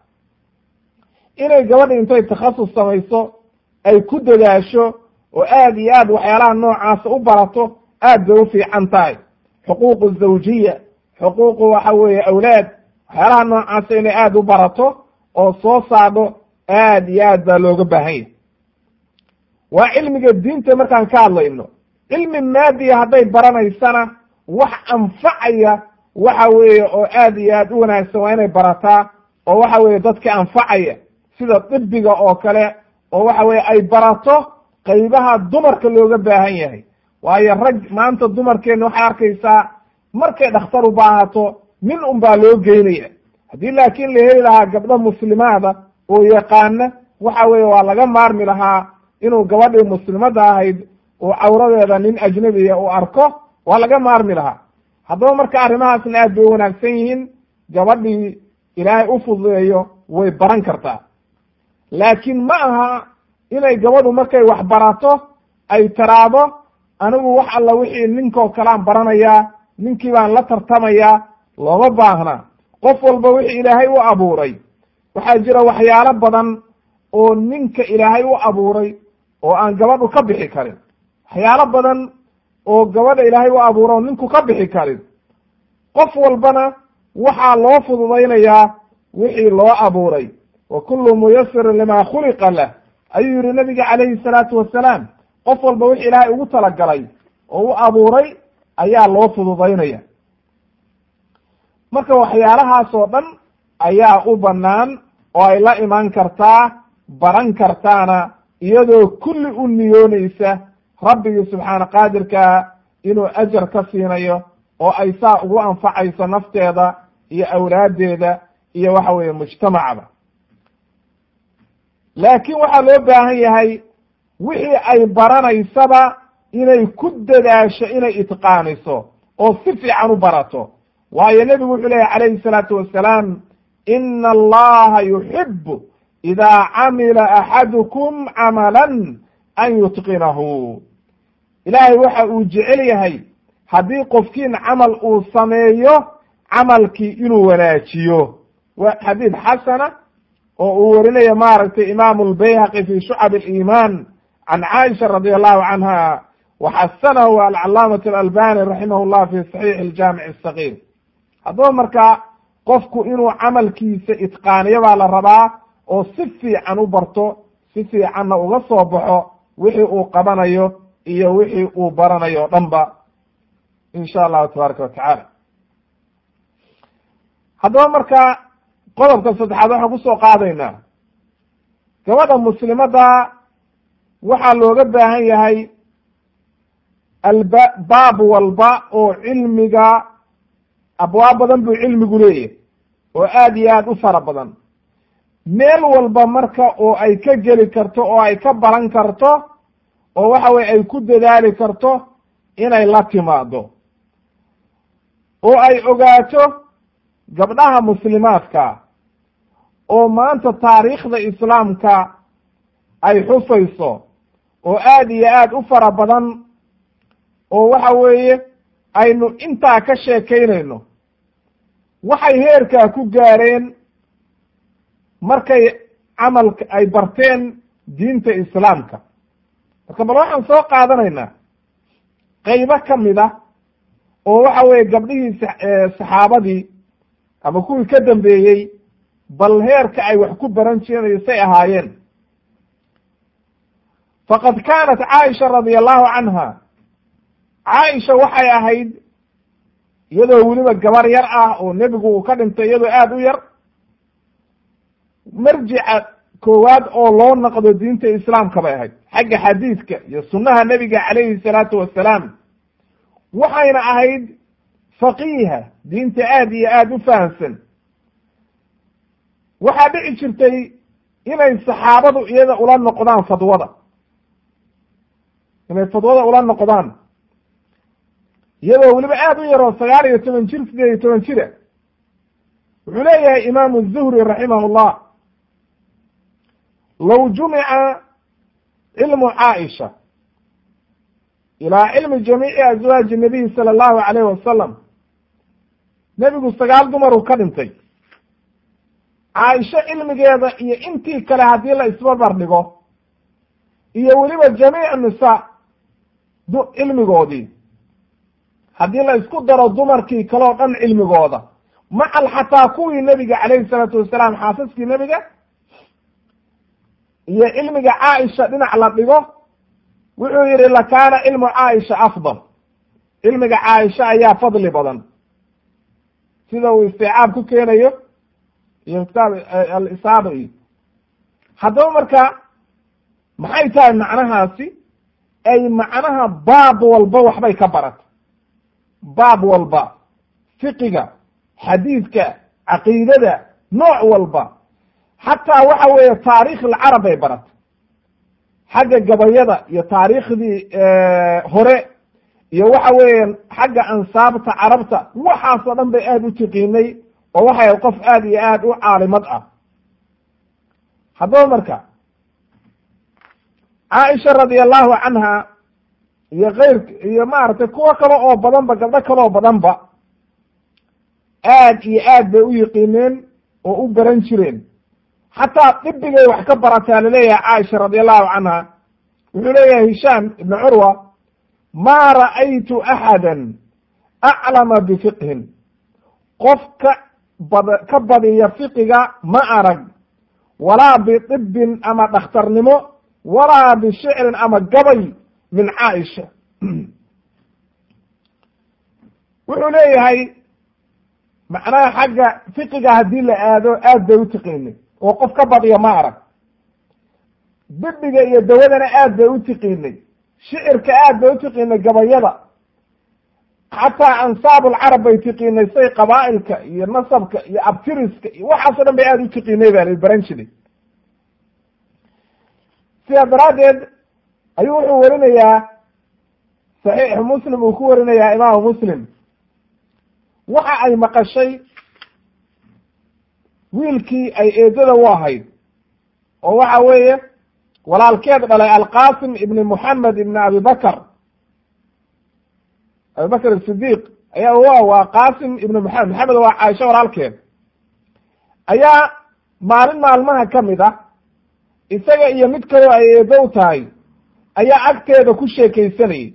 inay gabadha intay takhasus samayso ay ku dadaasho oo aad iyo aad waxyaalaha noocaasa u barato aad bay u fiican tahay xuquuqu zawjiya xuquuqu waxa weeye awlaad waxyaalaha noocaasa inay aada u barato oo soo saadho aad iyo aad baa looga baahan yahay waa cilmiga diinta markaan ka hadlayno cilmi maadiya hadday baranaysana wax anfacaya waxa weeye oo aad iyo aad u wanaagsan waa inay barataa oo waxa weeye dadka anfacaya sida dibiga oo kale oo waxa weye ay barato qaybaha dumarka looga baahan yahay waayo rag maanta dumarkeena waxay arkaysaa markay dhakhtar u baahato nin un baa loo geynaya haddii laakiin la heli lahaa gabdho muslimaada oo yaqaana waxa weeye waa laga maarmi lahaa inuu gabadhii muslimadda ahayd oo cawradeeda nin ajnabiya uu arko waa laga maarmi lahaa haddaba marka arrimahaasna aad bay u wanaagsan yihiin gabadhii ilaahay u fududeeyo way baran kartaa laakiin ma aha inay gabadhu markay wax barato ay taraado anigu wax alla wixii ninkoo kalean baranayaa ninkii baan la tartamayaa looma baahna qof walba wixii ilaahay u abuuray waxaa jira waxyaalo badan oo ninka ilaahay u abuuray oo aan gabadhu ka bixi karin waxyaalo badan oo gabadha ilaahay u abuura oo ninku ka bixi karin qof walbana waxaa loo fududaynayaa wixii loo abuuray wa kullu muyasirin lima khuliqa lah ayuu yihi nabiga calayhi salaatu wasalaam qof walba wixii ilaahay ugu talagalay oo u abuuray ayaa loo fududaynaya marka waxyaalahaas oo dhan ayaa u bannaan oo ay la imaan kartaa baran kartaana iyadoo kulli u niyoonaysa rabbigii subxaana qaadirkaa inuu ajar ka siinayo oo ay saa ugu anfacayso nafteeda iyo awlaaddeeda iyo waxa weeye mujtamacba laakiin waxaa loo baahan yahay wixii ay baranaysaba inay ku dadaasho inay itqaaniso oo si fiican u barato waayo nebigu wuxuu leeyahy calayhi salaatu wasalaam ina allaha yuxibu idaa camila axadukum camalan an yutqinahu ilaahay waxa uu jecel yahay haddii qofkiin camal uu sameeyo camalkii inuu wanaajiyo waa xadiid xasana oo uu warinayo maaragtay imaamu lbayhaqi fi shucab aliimaan can caaisha radi allahu canha waxasanahu alcalaamat alalbani raximah llah fi saxiix aljaamic asagiir haddaba marka qofku inuu camalkiisa itqaaniyo baa la rabaa oo si fiican u barto si fiicanna uga soo baxo wixii uu qabanayo iyo wixii uu baranayo o dhan ba in sha allahu tabaaraka watacaala haddaba marka qodobka saddexaad waxaan kusoo qaadaynaa gabadha muslimadda waxaa looga baahan yahay alba baab walba oo cilmiga abwaab badan buu cilmigu leeyahay oo aad iyo aad u fara badan meel walba marka oo ay ka geli karto oo ay ka baran karto oo waxa weye ay ku dadaali karto inay la timaado oo ay ogaato gabdhaha muslimaadka oo maanta taariikhda islaamka ay xusayso oo aad iyo aad u fara badan oo waxa weeye aynu intaa ka sheekaynayno waxay heerkaa ku gaareen markay camalka ay barteen diinta islaamka marka bal waxaan soo qaadanaynaa qaybo ka mid a oo waxa weeye gabdhihii saxaabadii ama kuwii ka dambeeyey bal heerka ay wax ku baran jireen say ahaayeen faqad kaanat caaisha radia allahu canha caaisha waxay ahayd iyadoo weliba gabar yar ah oo nebigu uu ka dhintay iyadoo aada u yar marjica koowaad oo loo naqdo diinta islaamka bay ahayd xagga xadiidka iyo sunnaha nebiga calayhi salaatu wasalaam waxayna ahayd faqiiha diinta aad iyo aada u fahamsan waxaa dhici jirtay inay saxaabadu iyada ula noqdaan fadwada inay fadwada ula noqdaan iyadoo weliba aada u yaroo sagaal iyo toban jir sideed iyo toban jira wuxuu leeyahay imaamu zuhri raximah llah low jumica cilmu caaisha ilaa cilmi jamiici azwaaji nabiy sala allahu alayh wasalam nebigu sagaal dumaruu ka dhintay caaisho cilmigeeda iyo intii kale haddii la isbarbar dhigo iyo weliba jamiic nisa cilmigoodii haddii la isku daro dumarkii kaleo dhan cilmigooda macal xataa kuwii nebiga calayhi salaatu wasalaam xaasaskii nebiga iyo cilmiga caaisha dhinac la dhigo wuxuu yidhi lakaana cilmu caaisha afdal cilmiga caaisha ayaa fadli badan sida uu isticaab ku keenayo iyo kitaab alisaaba iyo haddaba marka maxay tahay macnahaasi ay macnaha baab walba waxbay ka baratay baab walba fiqiga xadiidka caqiidada nooc walba xataa waxa weeye taarikh alcarab bay baratay xagga gabayada iyo taariikhdii hore iyo waxa weeye xagga ansaabta carabta waxaasoo dhan bay aada u tiqiinay oo waxay qof aada iyo aada u caalimad ah haddaba marka caaisha radia allahu canha iyo keyr iyo maaragtay kuwo kale oo badanba gabdho kale oo badanba aad iyo aad bay u yiqiineen oo u baran jireen xataa dibigay wax ka barataa laleeyahay caaisha radia allahu canha wuxuu leeyahay hishaam ibnu curwa ma ra'aytu axada aclama bifiqhin qof ka bad ka badiya fiqiga ma arag walaa biطibin ama dhakhtarnimo walaa bishicrin ama gabay min caaisha wuxuu leeyahay macnaha xagga fiqiga haddii la aado aad bay u tiqiinay oo qof ka badiya ma arag dibiga iyo dawadana aad bay u tiqiinay shicirka aad bay u tiqiinay gabayada xataa ansaab alcarab bay tiqiinay say qabaa'ilka iyo nasabka iyo abtiriska iyo waxaasoo dhan bay aada u tiqiinay baa la baran jiray sidaa daraaddeed ayuu wuxuu warinayaa saxiixu muslim uu ku warinayaa imaamu muslim waxa ay maqashay wiilkii ay eedada u ahayd oo waxa weeye walaalkeed dhalay alqasim ibni moxamed ibni abi bakr abi bakr asidiq ayaa wa waa qasim ibni moxamed maxamed waa caaisho walaalkeed ayaa maalin maalmaha ka mid ah isaga iyo mid kaloo ay eedo u tahay ayaa agteeda ku sheekaysanayay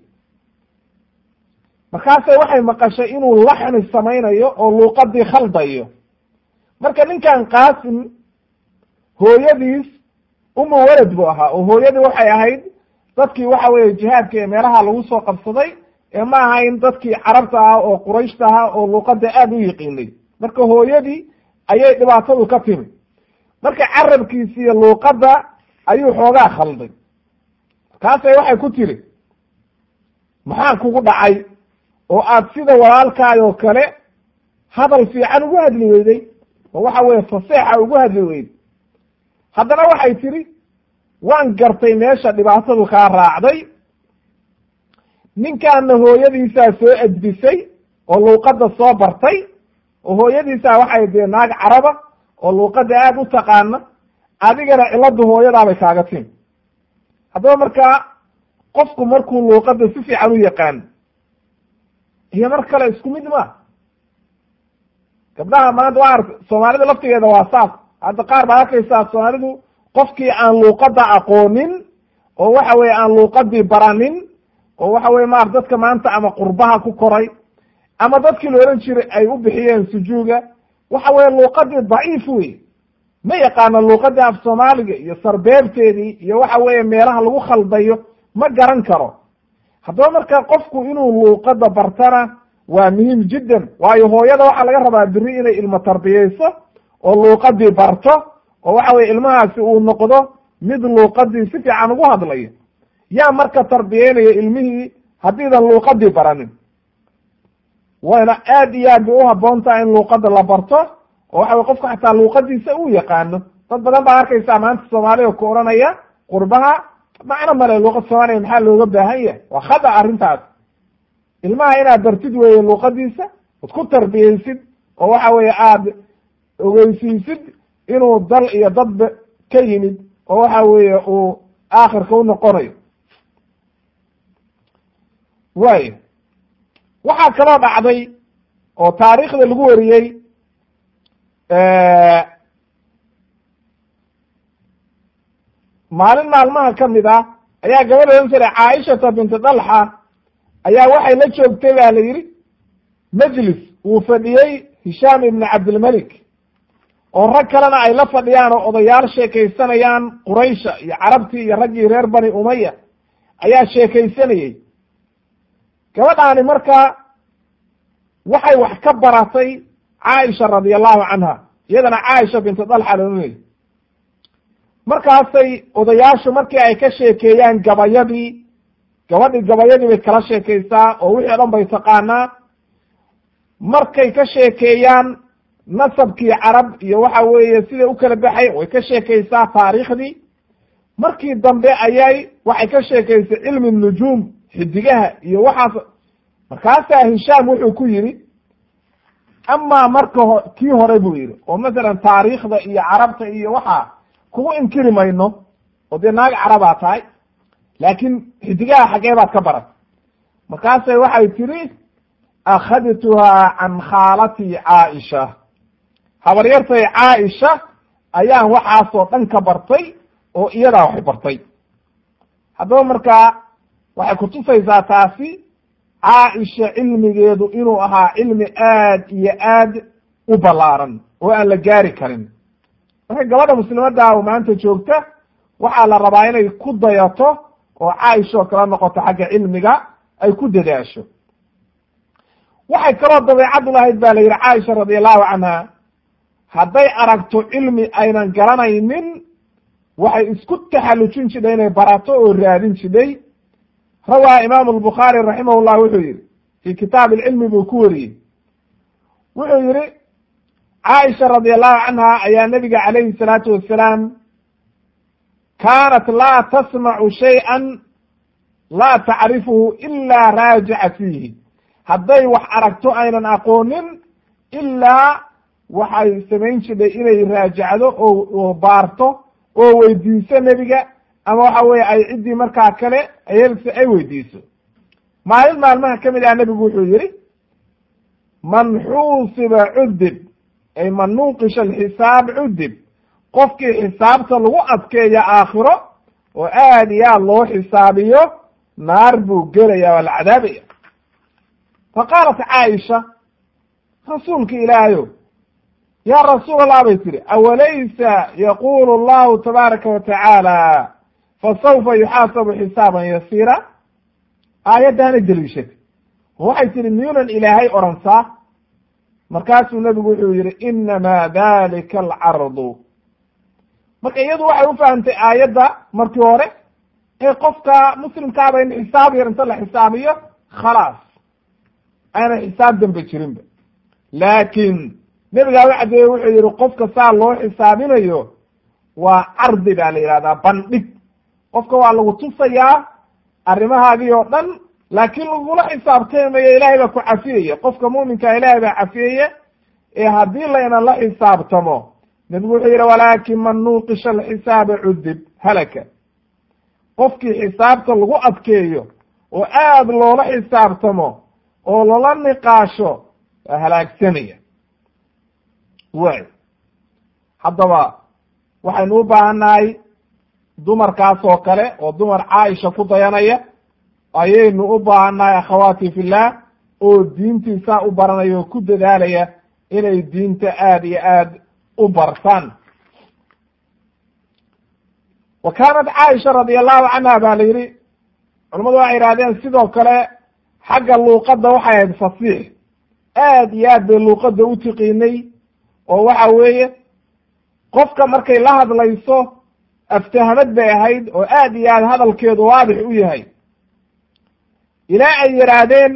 markaasay waxay maqashay inuu laxni samaynayo oo luuqadii khaldayo marka ninkan qaasim hooyadiis uma welad buu ahaa oo hooyadii waxay ahayd dadkii waxa weeye jihaadka ee meelaha lagu soo qabsaday ee ma ahayn dadkii carabta ah oo qurayshta ahaa oo luuqada aada u yiqiinay marka hooyadii ayay dhibaatadu ka timi marka carabkiisi iyo luuqadda ayuu xoogaa khalday markaasay waxay ku tiri maxaa kugu dhacay oo aad sida walaalkaay oo kale hadal fiican ugu hadli weyday oo waxa weeye faseexa ugu hadli weyday haddana waxay tidhi waan gartay meesha dhibaatadu kaa raacday ninkaana hooyadiisaa soo edbisay oo luuqadda soo bartay oo hooyadiisaa waxay dee naag caraba oo luuqadda aada u taqaana adigana ciladu hooyadaabay kaaga timi haddaba markaa qofku markuu luuqadda si fiican u yaqaano iyo mar kale isku mid ma gabdhaha maanta waa arta soomaalida laftigeeda waa saas hadda qaar baa arkaysaa soomaalidu qofkii aan luuqadda aqoonin oo waxa weye aan luuqadii baranin oo waxa weye maar dadka maanta ama qurbaha ku koray ama dadkii la ohan jiray ay u bixiyeen sujuuga waxa weye luuqadii daciif wey ma yaqaano luuqadii af soomaaliga iyo sarbeebteedii iyo waxa weeye meelaha lagu khaldayo ma garan karo haddaba marka qofku inuu luuqadda bartana waa muhiim jiddan waayo hooyada waxaa laga rabaa beri inay ilmo tarbiyeyso oo luuqadii barto oo waxa weye ilmahaasi uu noqdo mid luuqadii si fiican ugu hadlayo yaa marka tarbiyeynaya ilmihii haddiidan luuqadii baranin wayna aad iyo aad bay u haboon tahay in luuqada la barto oo waxa weye qofka xataa luuqadiisa uu yaqaano dad badan baa arkaysaa maanta soomaaliya ku odhanaya qurbaha macno male luuqad soomaaliya maxaa looga baahan yahay waa khada arrintaas ilmaha inaad bartid weeye luuqadiisa od ku tarbiyeysid oo waxa weeye aada ogeysiisid inuu dal iyo dadba ka yimid oo waxa weeye uu aakhirka u noqonayo waayo waxaa kaloo dhacday oo taariikhda lagu wariyey maalin maalmaha ka mid ah ayaa gabadha ohan jiray caaishata binti dalxa ayaa waxay la joogtay ba la yidhi majlis uu fadhiyey hishaam ibni cabdilmelik oo rag kalena ay la fadhiyaan oo odayaal sheekaysanayaan quraysha iyo carabtii iyo raggii reer bani umaya ayaa sheekaysanayey gabadhaani marka waxay wax ka baratay caaisha radia allahu canha iyadana caaisha bintu dalxa loonay markaasay odayaashu markii ay ka sheekeeyaan gabayadii gabadhii gabayadii bay kala sheekaysaa oo wixii o dhan bay taqaanaa markay ka sheekeeyaan nasabkii carab iyo waxa weeye siday u kala baxay way ka sheekaysaa taariikhdii markii dambe ayay waxay ka sheekaysay cilmi nujuum xidigaha iyo waxaas markaasaa hishaam wuxuu ku yidhi amaa marka ho kii hore buu yidhi oo masalan taariikhda iyo carabta iyo waxaa kugu inkiri mayno oo dee naag carabaa tahay laakiin xidigaha xaggee baad ka barat markaasay waxay tidhi akhadtuhaa can khaalatii caaisha habaryartay caaisha ayaan waxaasoo dhan ka bartay oo iyadaa waxay bartay haddaba markaa waxay kutusaysaa taasi caaisha cilmigeedu inuu ahaa cilmi aad iyo aad u ballaaran oo aan la gaari karin marka gabadha muslimadda oo maanta joogta waxaa la rabaa inay ku dayato oo caaisha oo kala noqoto xagga cilmiga ay ku dadaasho waxay kaloo dabeecad u lahayd ba la yidhi caaisha radi allahu canha hadday aragto cilmi aynan garanaynin waxay isku taxallujin jidhay inay barato oo raadin jidhay rawaa imaamu albukhaari raximah llah wuxuu yihi fii kitaab ilcilmi buu ku wariyey wuxuu yihi caaisha radi allahu canha ayaa nabiga calayhi salaatu wasalaam kaanat laa tasmacu shayئa laa tacrifuhu ilaa raajica fiihi hadday wax aragto aynan aqoonin ilaa waxay samayn jidhay inay raajacdo oo baarto oo weydiiso nebiga ama waxa weye ay ciddii markaa kale ayelse ay weydiiso maalin maalmaha ka mid ah nebigu wuxuu yihi man xuusiba cudib ay man nuuqisha alxisaab cudib qofkii xisaabta lagu adkeeyo aakhiro oo aad iyo aad loo xisaabiyo naar buu gelaya waa la cadaabaya fa qaalat caaisha rasuulka ilaahayo yaa rasuul allah bay tihi awalaysa yaqulu allahu tabaaraka wa tacaala fasawfa yuxaasabu xisaaban yasiira aayaddaana deliishatay waxay tihi miyuunan ilaahay odhansaa markaasuu nebigu wuxuu yihi inamaa dalika alcardu marka iyadu waxay u fahamtay aayadda markii hore ee qofka muslimkaaba in xisaab yar inta la xisaabiyo khalaas ayna xisaab dambe jirinba laakiin nebigaa u caddeeye wuxuu yihi qofka saa loo xisaabinayo waa cardi baa la yihahdaa bandhig qofka waa lagu tusayaa arrimahaagii oo dhan laakiin lagula xisaabtamayo ilaahay baa ku cafiyaya qofka muuminkaa ilaahay baa cafiyaya ee haddii layna la xisaabtamo nebigu wuxuu yihi walaakin man nuuqisha alxisaaba cudib halaka qofkii xisaabta lagu adkeeyo oo aad loola xisaabtamo oo lala niqaasho waa halaagsanaya way haddaba waxaynu u baahannahay dumarkaas oo kale oo dumar caaisha ku dayanaya ayaynu u baahannahay akhawaati fillah oo diintiisaa u baranaya oo ku dadaalaya inay diinta aad iyo aad u bartaan wa kaanat caaisha radi allahu canha ba la yidhi culamadu waxay yidhahdeen sidoo kale xagga luuqadda waxay ahayd fasiix aad iyo aad bay luuqadda u tiqiinay oo waxa weeye qofka markay la hadlayso aftahamad bay ahayd oo aad iyo aad hadalkeedu waadix u yahay ilaa ay yidhaahdeen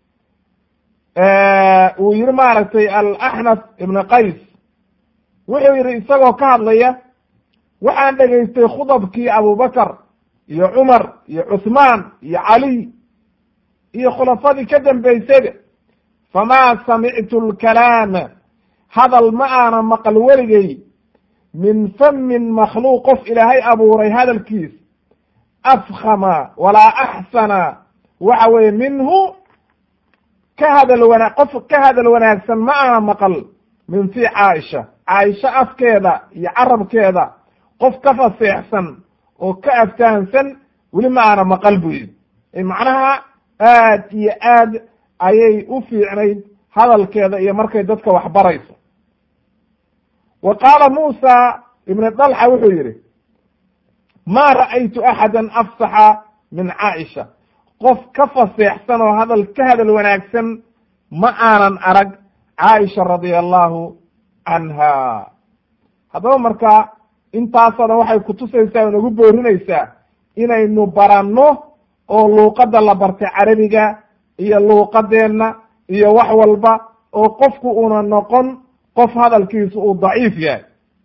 uu yihi maaragtay alaxnaf ibna qays wuxuu yihi isagoo ka hadlaya waxaan dhegaystay khudabkii abubakar iyo cumar iyo cuthmaan iyo caliy iyo khulafadii ka dambaysayba famaa samictu lkalaama hadal ma aana maqal weligay min famin makhluuq qof ilaahay abuuray hadalkiis afkhama walaa axsana waxa weeye minhu ka hadal wana qof ka hadal wanaagsan ma aana maqal min fi caaisha caaisha afkeeda iyo carabkeeda qof ka faseexsan oo ka aftahansan weli ma aana maqal buu yidhi macnaha aad iyo aad ayay u fiicnayd hadalkeeda iyo markay dadka wax barayso wa qaala muusa ibn dalxa wuxuu yihi ma ra'aytu axada afsaxa min caaisha qof ka faseexsan oo hadal ka hadal wanaagsan ma aanan arag caaisha radia allahu canha haddaba marka intaasoo dhan waxay kutusaysaa o nagu boorinaysaa inaynu baranno oo luuqadda la bartay carabiga iyo luuqadeenna iyo wax walba oo qofku una noqon qof hadalkiisu uu daciif yahay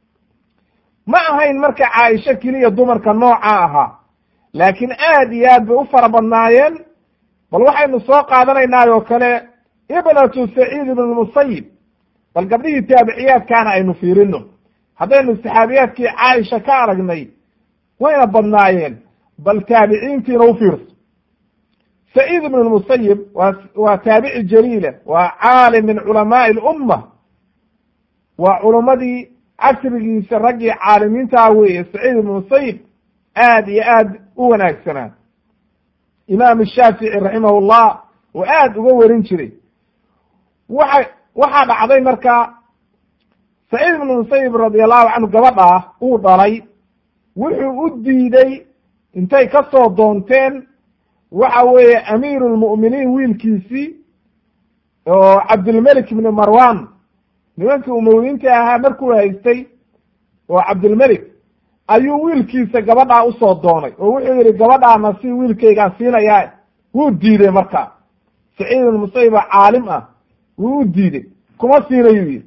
ma ahayn marka caaisho keliya dumarka nooca ahaa laakiin aad iyo aad bay u fara badnaayeen bal waxaynu soo qaadanaynaa oo kale ibnatu saciid ibn lmusayib bal gabdhihii taabiciyaadkaana aynu fiirino haddaynu saxaabiyaadkii caaisha ka aragnay wayna badnaayeen bal taabiciintiina u fiirso saciid ibn lmusayib waa waa taabici jaliila waa caalim min culamaai lumma waa culummadii casrigiisa raggii caalimiintaa weeye saciid ibn musayib aad iyo aad u wanaagsanaa imaam shaafici raximah llah oo aad uga warin jiray waxa waxaa dhacday marka saciid ibn musayib radi allahu canhu gabadhaa uu dhalay wuxuu u diiday intay ka soo doonteen waxa weeye amiiru lmu'miniin wiilkiisii oo cabdilmelik ibni marwan nimankii umowiyiinta ahaa markuu haystay oo cabdilmelik ayuu wiilkiisa gabadhaa usoo doonay oo wuxuu yihi gabadhaana si wiilkaygaan siinayaa wuu diiday markaa saciid ibn musayib oo caalim ah wuu u diiday kuma siinayuu yihi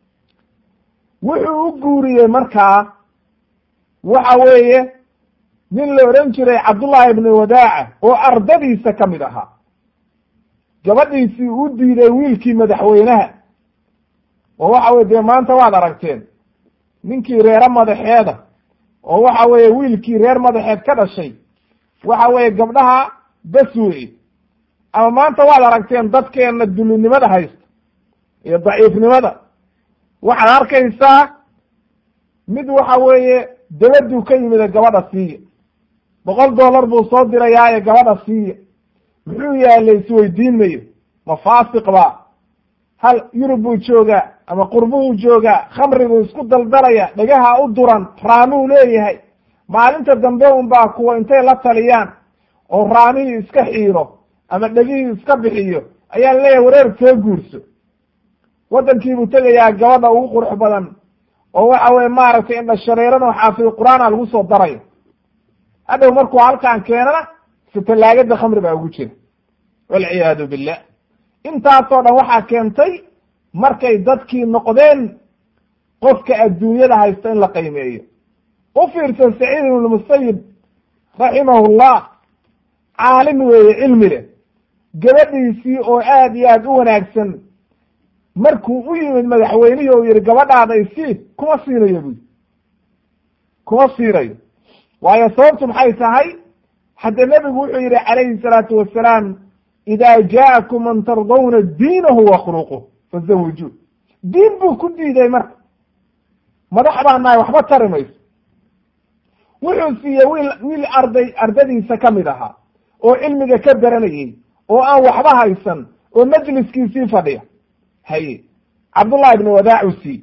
wuxuu u guuriyey markaa waxa weeye nin la odhan jiray cabdullahi ibni wadaaca oo ardadiisa ka mid ahaa gabadhiisii u diiday wiilkii madaxweynaha oo waxa weye dee maanta waad aragteen ninkii reere madaxeeda oo waxa weeye wiilkii reer madaxeed ka dhashay waxa weeye gabdhaha bes weye ama maanta waad aragteen dadkeenna dulinimada haysta iyo daciifnimada waxaad arkaysaa mid waxa weeye dabaduu ka yimida gabadha siiya boqol dollar buu soo dirayaaye gabadha siiya muxuu yahay la isweydiin mayo ma faasiq ba hal yurub buu joogaa ama qurbuhuu joogaa khamriguu isku daldalaya dhagaha u duran raamuu leeyahay maalinta dambe un baa kuwa intay la taliyaan oo raamihii iska xiiro ama dhegihii iska bixiyo ayaa leeyahay wareer soo guurso waddankiibuu tegayaa gabadha ugu qurux badan oo waxa weye maaragtay indha shareerano xaafid qur-aana lagu soo darayo hadhow markuu halkaan keenana si tallaagada khamri baa ugu jira walciyaadu billah intaasoo dhan waxaa keentay markay dadkii noqdeen qofka adduunyada haysta in la qiimeeyo u fiirsan saciid ibn musayib raximahullah caalim weeye cilmi leh gabadhiisii oo aad iyo aad u wanaagsan markuu u yimid madaxweynihii oo yihi gabadhaada isii kuma siinayo buyi kuma siinayo waayo sababtu maxay tahay hadde nebigu wuxuu yihi calayhi salaatu wasalaam ida jaakum man tardawna diinahu wa khuluquh fazawijuu diin buu ku diiday marka madax baa nahay waxba tari mayso wuxuu siiyey wiil wiil arday ardadiisa ka mid ahaa oo cilmiga ka baranayey oo aan waxba haysan oo majliskiisii fadhiya haye cabdullahi ibni wadaacu sii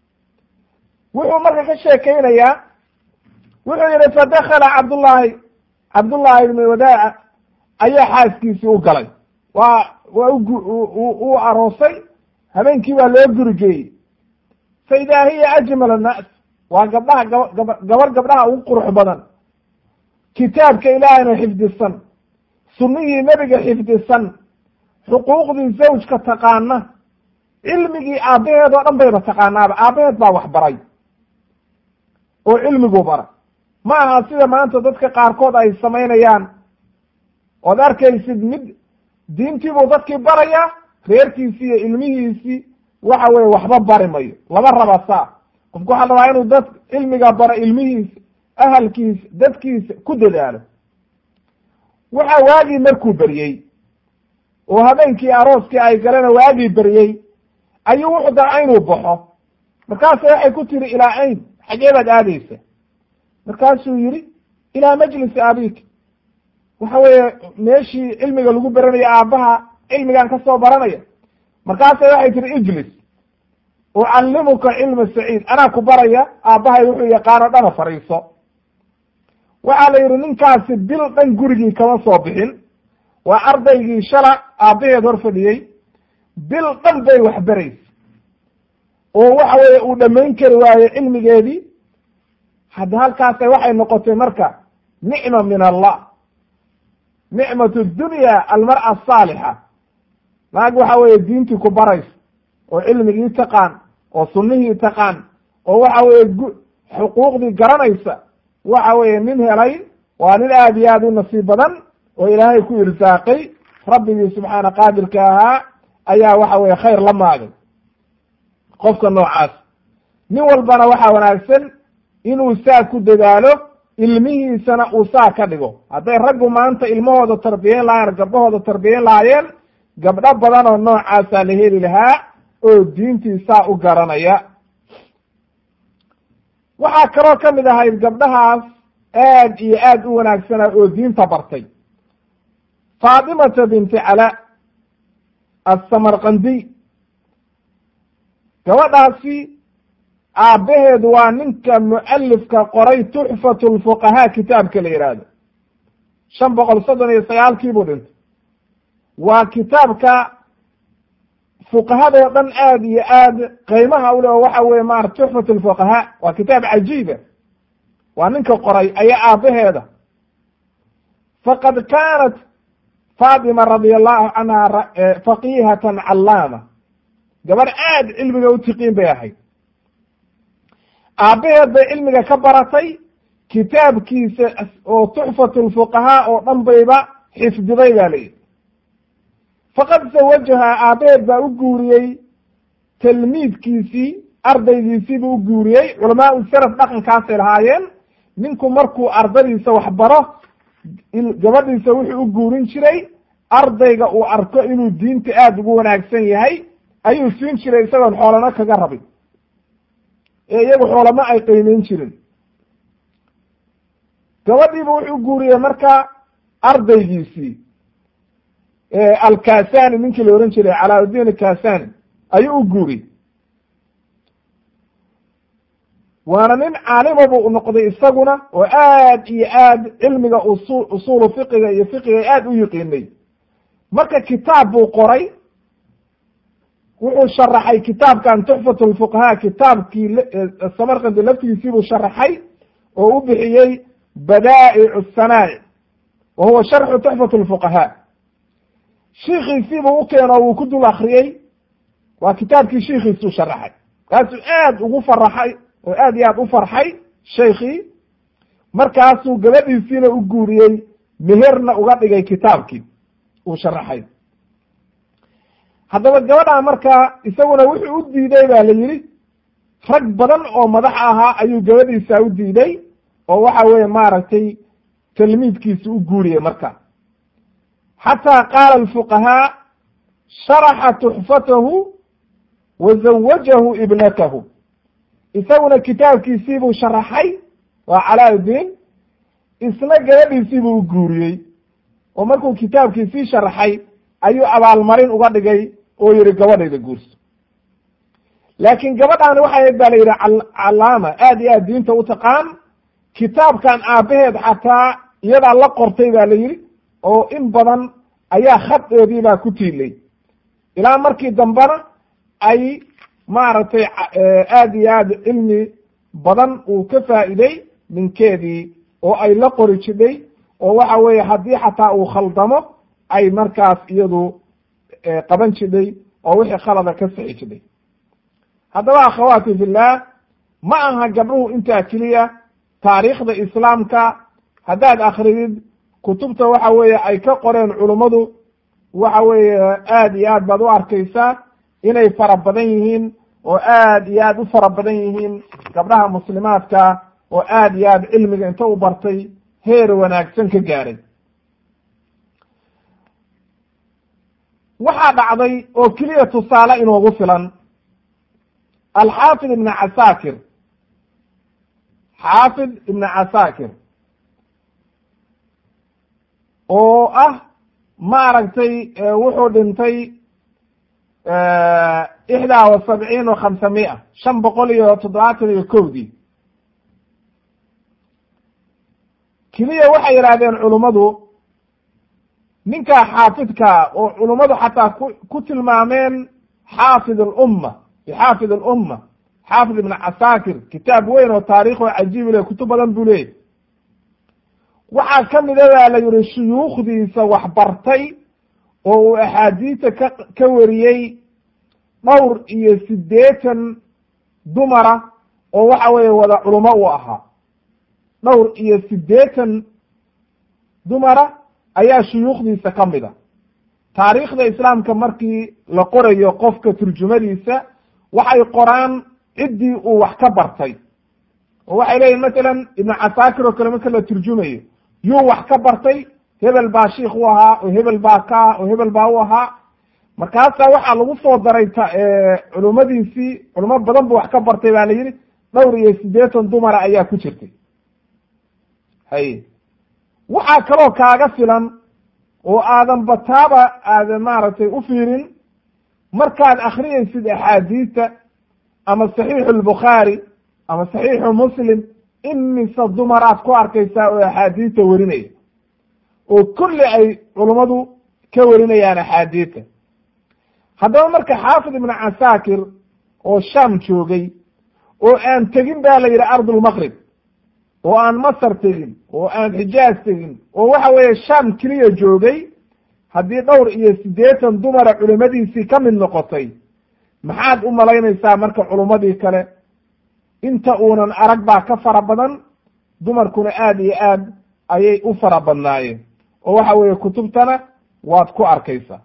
wuxuu marka ka sheekeynayaa wuxuu yihi fadakala cabdullahi cabdullahi ibni wadaaca ayaa xaaskiisii u galay waa waa u aroosay habeenkii baa loo gurigeeyey fa idaa hiya ajmal annaas waa gabdhaha gaba gabar gabdhaha ugu qurux badan kitaabka ilaahayna xifdisan sunnihii nebiga xifdisan xuquuqdii zawjka taqaana cilmigii aabbaheed oo dhan bayba taqaanaaba aabbaheed baa wax baray oo cilmigu bara ma aha sida maanta dadka qaarkood ay samaynayaan ood arkaysid mid diintiibuu dadkii barayaa reerkiisii iyo ilmihiisii waxa weye waxba bari mayo lama raba saa qofku waxaa rabaa inuu dad cilmiga baro ilmihiisa ahalkiisa dadkiisa ku dadaalo waxa waagii markuu beryey oo habeenkii arooskii ay galena waagii beryey ayuu wuxuu daca inuu baxo markaasa waxay ku tiri ilaa ayn xagee baad aadaysa markaasuu yihi ilaa majlisi abik waxa weeye meeshii cilmiga lagu baranayo aabbaha cilmigan ka soo baranaya markaasa waxay tihi ijlis ucallimuka cilma saciid anaa ku baraya aabbahay wuxuu yaqaano dhana fariiso waxaa la yidhi ninkaasi bil dhan gurigii kama soo bixin waa ardaygii shala aabbaheed hor fadhiyey bil dhan bay waxbaraysa oo waxa weeye uu dhammayn kari waayo cilmigeedii hadda halkaasa waxay noqotay marka nicma min allah nicmatu dunya almar'a asaalixa naag waxa weeye diintii ku baraysa oo cilmigii taqaan oo sunnihii taqaan oo waxa weeye gu xuquuqdii garanaysa waxa weeye nin helay waa nin aad iyo aad u nasiib badan oo ilaahay ku irsaaqay rabbigii subxaana qaadirka ahaa ayaa waxa weye khayr la maagay qofka noocaas nin walbana waxaa wanaagsan inuu saa ku dadaalo ilmihiisana uu saa ka dhigo hadday raggu maanta ilmahooda tarbiyeyn lahaayeen gabdhahooda tarbiyeyn lahaayeen gabdho badan oo noocaasaa la heli lahaa oo diintii saa u garanaya waxaa kaloo ka mid ahayd gabdhahaas aad iyo aad u wanaagsana oo diinta bartay faatimata binti cala assamarqandiy gabadhaasi aabbaheedu waa ninka mu'alifka qoray tuxfatu lfuqahaa kitaabka la yidhaahdo shan boqol soddon iyo sagaalkii buu dhintay waa kitaabka fuqahadoo dhan aad iyo aad qiimaha ule oo waxa weye maarata tuxfat lfuqahaa waa kitaab cajiiba waa ninka qoray ayaa aabbaheeda faqad kaanat faatima radia allahu canha faqihatan callaama gabadh aad cilmiga u tiqiin bay ahayd aabbaheed bay cilmiga ka baratay kitaabkiisa oo tuxfat lfuqahaa oo dhan bayba xifdiday ba layidhi faqad zawajahaa aabbaheed baa u guuriyey talmiidkiisii ardaygiisiibuu u guuriyey culamaa u salaf dhaqankaasay lahaayeen ninku markuu ardadiisa wax baro gabadhiisa wuxuu u guurin jiray ardayga uu arko inuu diinta aada ugu wanaagsan yahay ayuu siin jiray isagoon xoolana kaga rabin ee iyagu xoolama ay qiimeyn jirin gabadhiiba wuxuu guuriyey marka ardaygiisii alkasani ninkii la ohan jiray calaaudin alkasani ayuu u guuriyey waana nin caalima buu noqday isaguna oo aad iyo aad cilmiga usu usuulu fiqiga iyo fiqiga aad u yiqiinay marka kitaab buu qoray wuxuu sharaxay kitaabkan tuxfat lfuqahaa kitaabkii samarkandi laftigiisii buu sharaxay oo u bixiyey badaa'ic sanaa'ic wa huwa sharxu tuxfat lfuqahaa shiikiisiibuu u keeno wuu ku dul akriyey waa kitaabkii shiikiisuu sharaxay kaasuu aad ugu faraxay oo aad iyo aad u farxay sheikhii markaasuu gabadhiisiina u guuriyey meherna uga dhigay kitaabkii uu sharaxay haddaba gabadhaa markaa isaguna wuxuu u diiday ba la yidhi rag badan oo madax ahaa ayuu gabadhiisa u diiday oo waxa weeye maaragtay talmiidkiisa u guuriyey marka xataa qaala alfuqahaa sharaxa tuxfatahu wa zawajahu ibnatahu isaguna kitaabkiisiibuu sharaxay waa calaauddiin isna gabadhiisiibuu u guuriyey oo markuu kitaabkiisii sharaxay ayuu abaalmarin uga dhigay oo yihi gabadhayda guurso laakiin gabadhaani waxay ahayd ba la yidhi callaama aad iyo aad diinta u taqaan kitaabkan aabbaheed xataa iyadaa la qortay ba la yidhi oo in badan ayaa khadeedii baa ku tiilay ilaa markii dambena ay maaragtay aad iyo aad cilmi badan uu ka faa'iiday ninkeedii oo ay la qori jidhay oo waxa weeye haddii xataa uu khaldamo ay markaas iyadu qaban jidhay oo wixii khalada ka sixi jidhay haddaba akhawaati fillah ma aha gabdhuhu intaa keliya taariikhda islaamka haddaad akridid kutubta waxa weeye ay ka qoreen culummadu waxa weeye aad iyo aad baad u arkaysaa inay fara badan yihiin oo aad iyo aad u fara badan yihiin gabdhaha muslimaadka oo aad iyo aad cilmiga inta u bartay heer wanaagsan ka gaaray waxaa dhacday oo keliya tusaale inoogu filan alxaafid ibn casaakir xaafid ibn casaakir oo ah maaragtay wuxuu dhintay ixdaa wa sabciin wa khamsamia shan boqol iyo toddobaatan iyo kowdii keliya waxay yidhahdeen culummadu ninkaa xaafidkaa oo culummadu xataa ku ku tilmaameen xaafid alumma bixaafid alumma xaafid ibn casaakir kitaab weyn oo taarikh oo cajiibi leh kutub badan buu leeyay waxaa ka mida baa la yihi shuyuukhdiisa wax bartay oo uu axaadiisa ka ka wariyey dhowr iyo siddeetan dumara oo waxa weeye wada culummo uu ahaa dhowr iyo siddeetan dumara ayaa shuyuukhdiisa ka mid a taariikhda islaamka markii la qorayo qofka turjumadiisa waxay qoraan ciddii uu wax ka bartay oo waxay leeyihin masalan ibnu casaakir oo kale marka la turjumayo yuu wax ka bartay hebel baa shiikh u ahaa oo hebel baa ka ah oo hebel baa u ahaa markaasaa waxaa lagu soo daray culummadiisii culamo badan bu wax ka bartay baa la yidhi dhowr iyo siddeetan dumara ayaa ku jirtay hay waxaa kaloo kaaga filan oo aadan bataaba aadan maaragtay u fiirin markaad akhriyaysid axaadiista ama saxiixu albukhaari ama saxiixu muslim imise dumar aad ku arkaysaa oo axaadiista werinaya oo kulli ay culummadu ka werinayaan axaadiista haddaba marka xaafid ibnu casaakir oo sham joogay oo aan tegin ba la yidhi ardulmaqrib oo aan masar tegin oo aan xijaaz tegin oo waxa weeye sham keliya joogay haddii dhowr iyo siddeetan dumara culimmadiisii ka mid noqotay maxaad u malaynaysaa marka culummadii kale inta uunan arag baa ka fara badan dumarkuna aad iyo aad ayay u fara badnaayeen oo waxa weeye kutubtana waad ku arkaysaa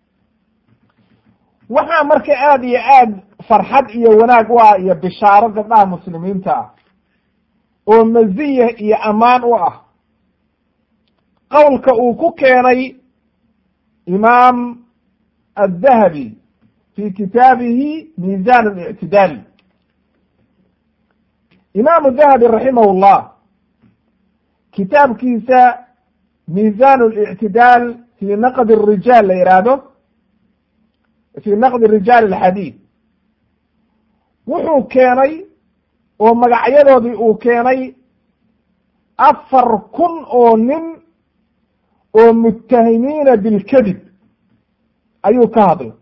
waxaa marka aad iyo aad farxad iyo wanaag u ah iyo bishaaro gabdhaha muslimiinta ah oo maziya iyo ammaan u ah qowlka uu ku keenay imaam addahabi fi kitaabihi miisan اlictidaal imaamu dahabi raximah llah kitaabkiisa miisan اlictidaal fi naqd الrijaal la yihaahdo fi naqdi rijaal alxadiid wuxuu keenay oo magacyadoodii uu keenay afar kun oo nin oo muttahimiina bilkadib ayuu ka hadlay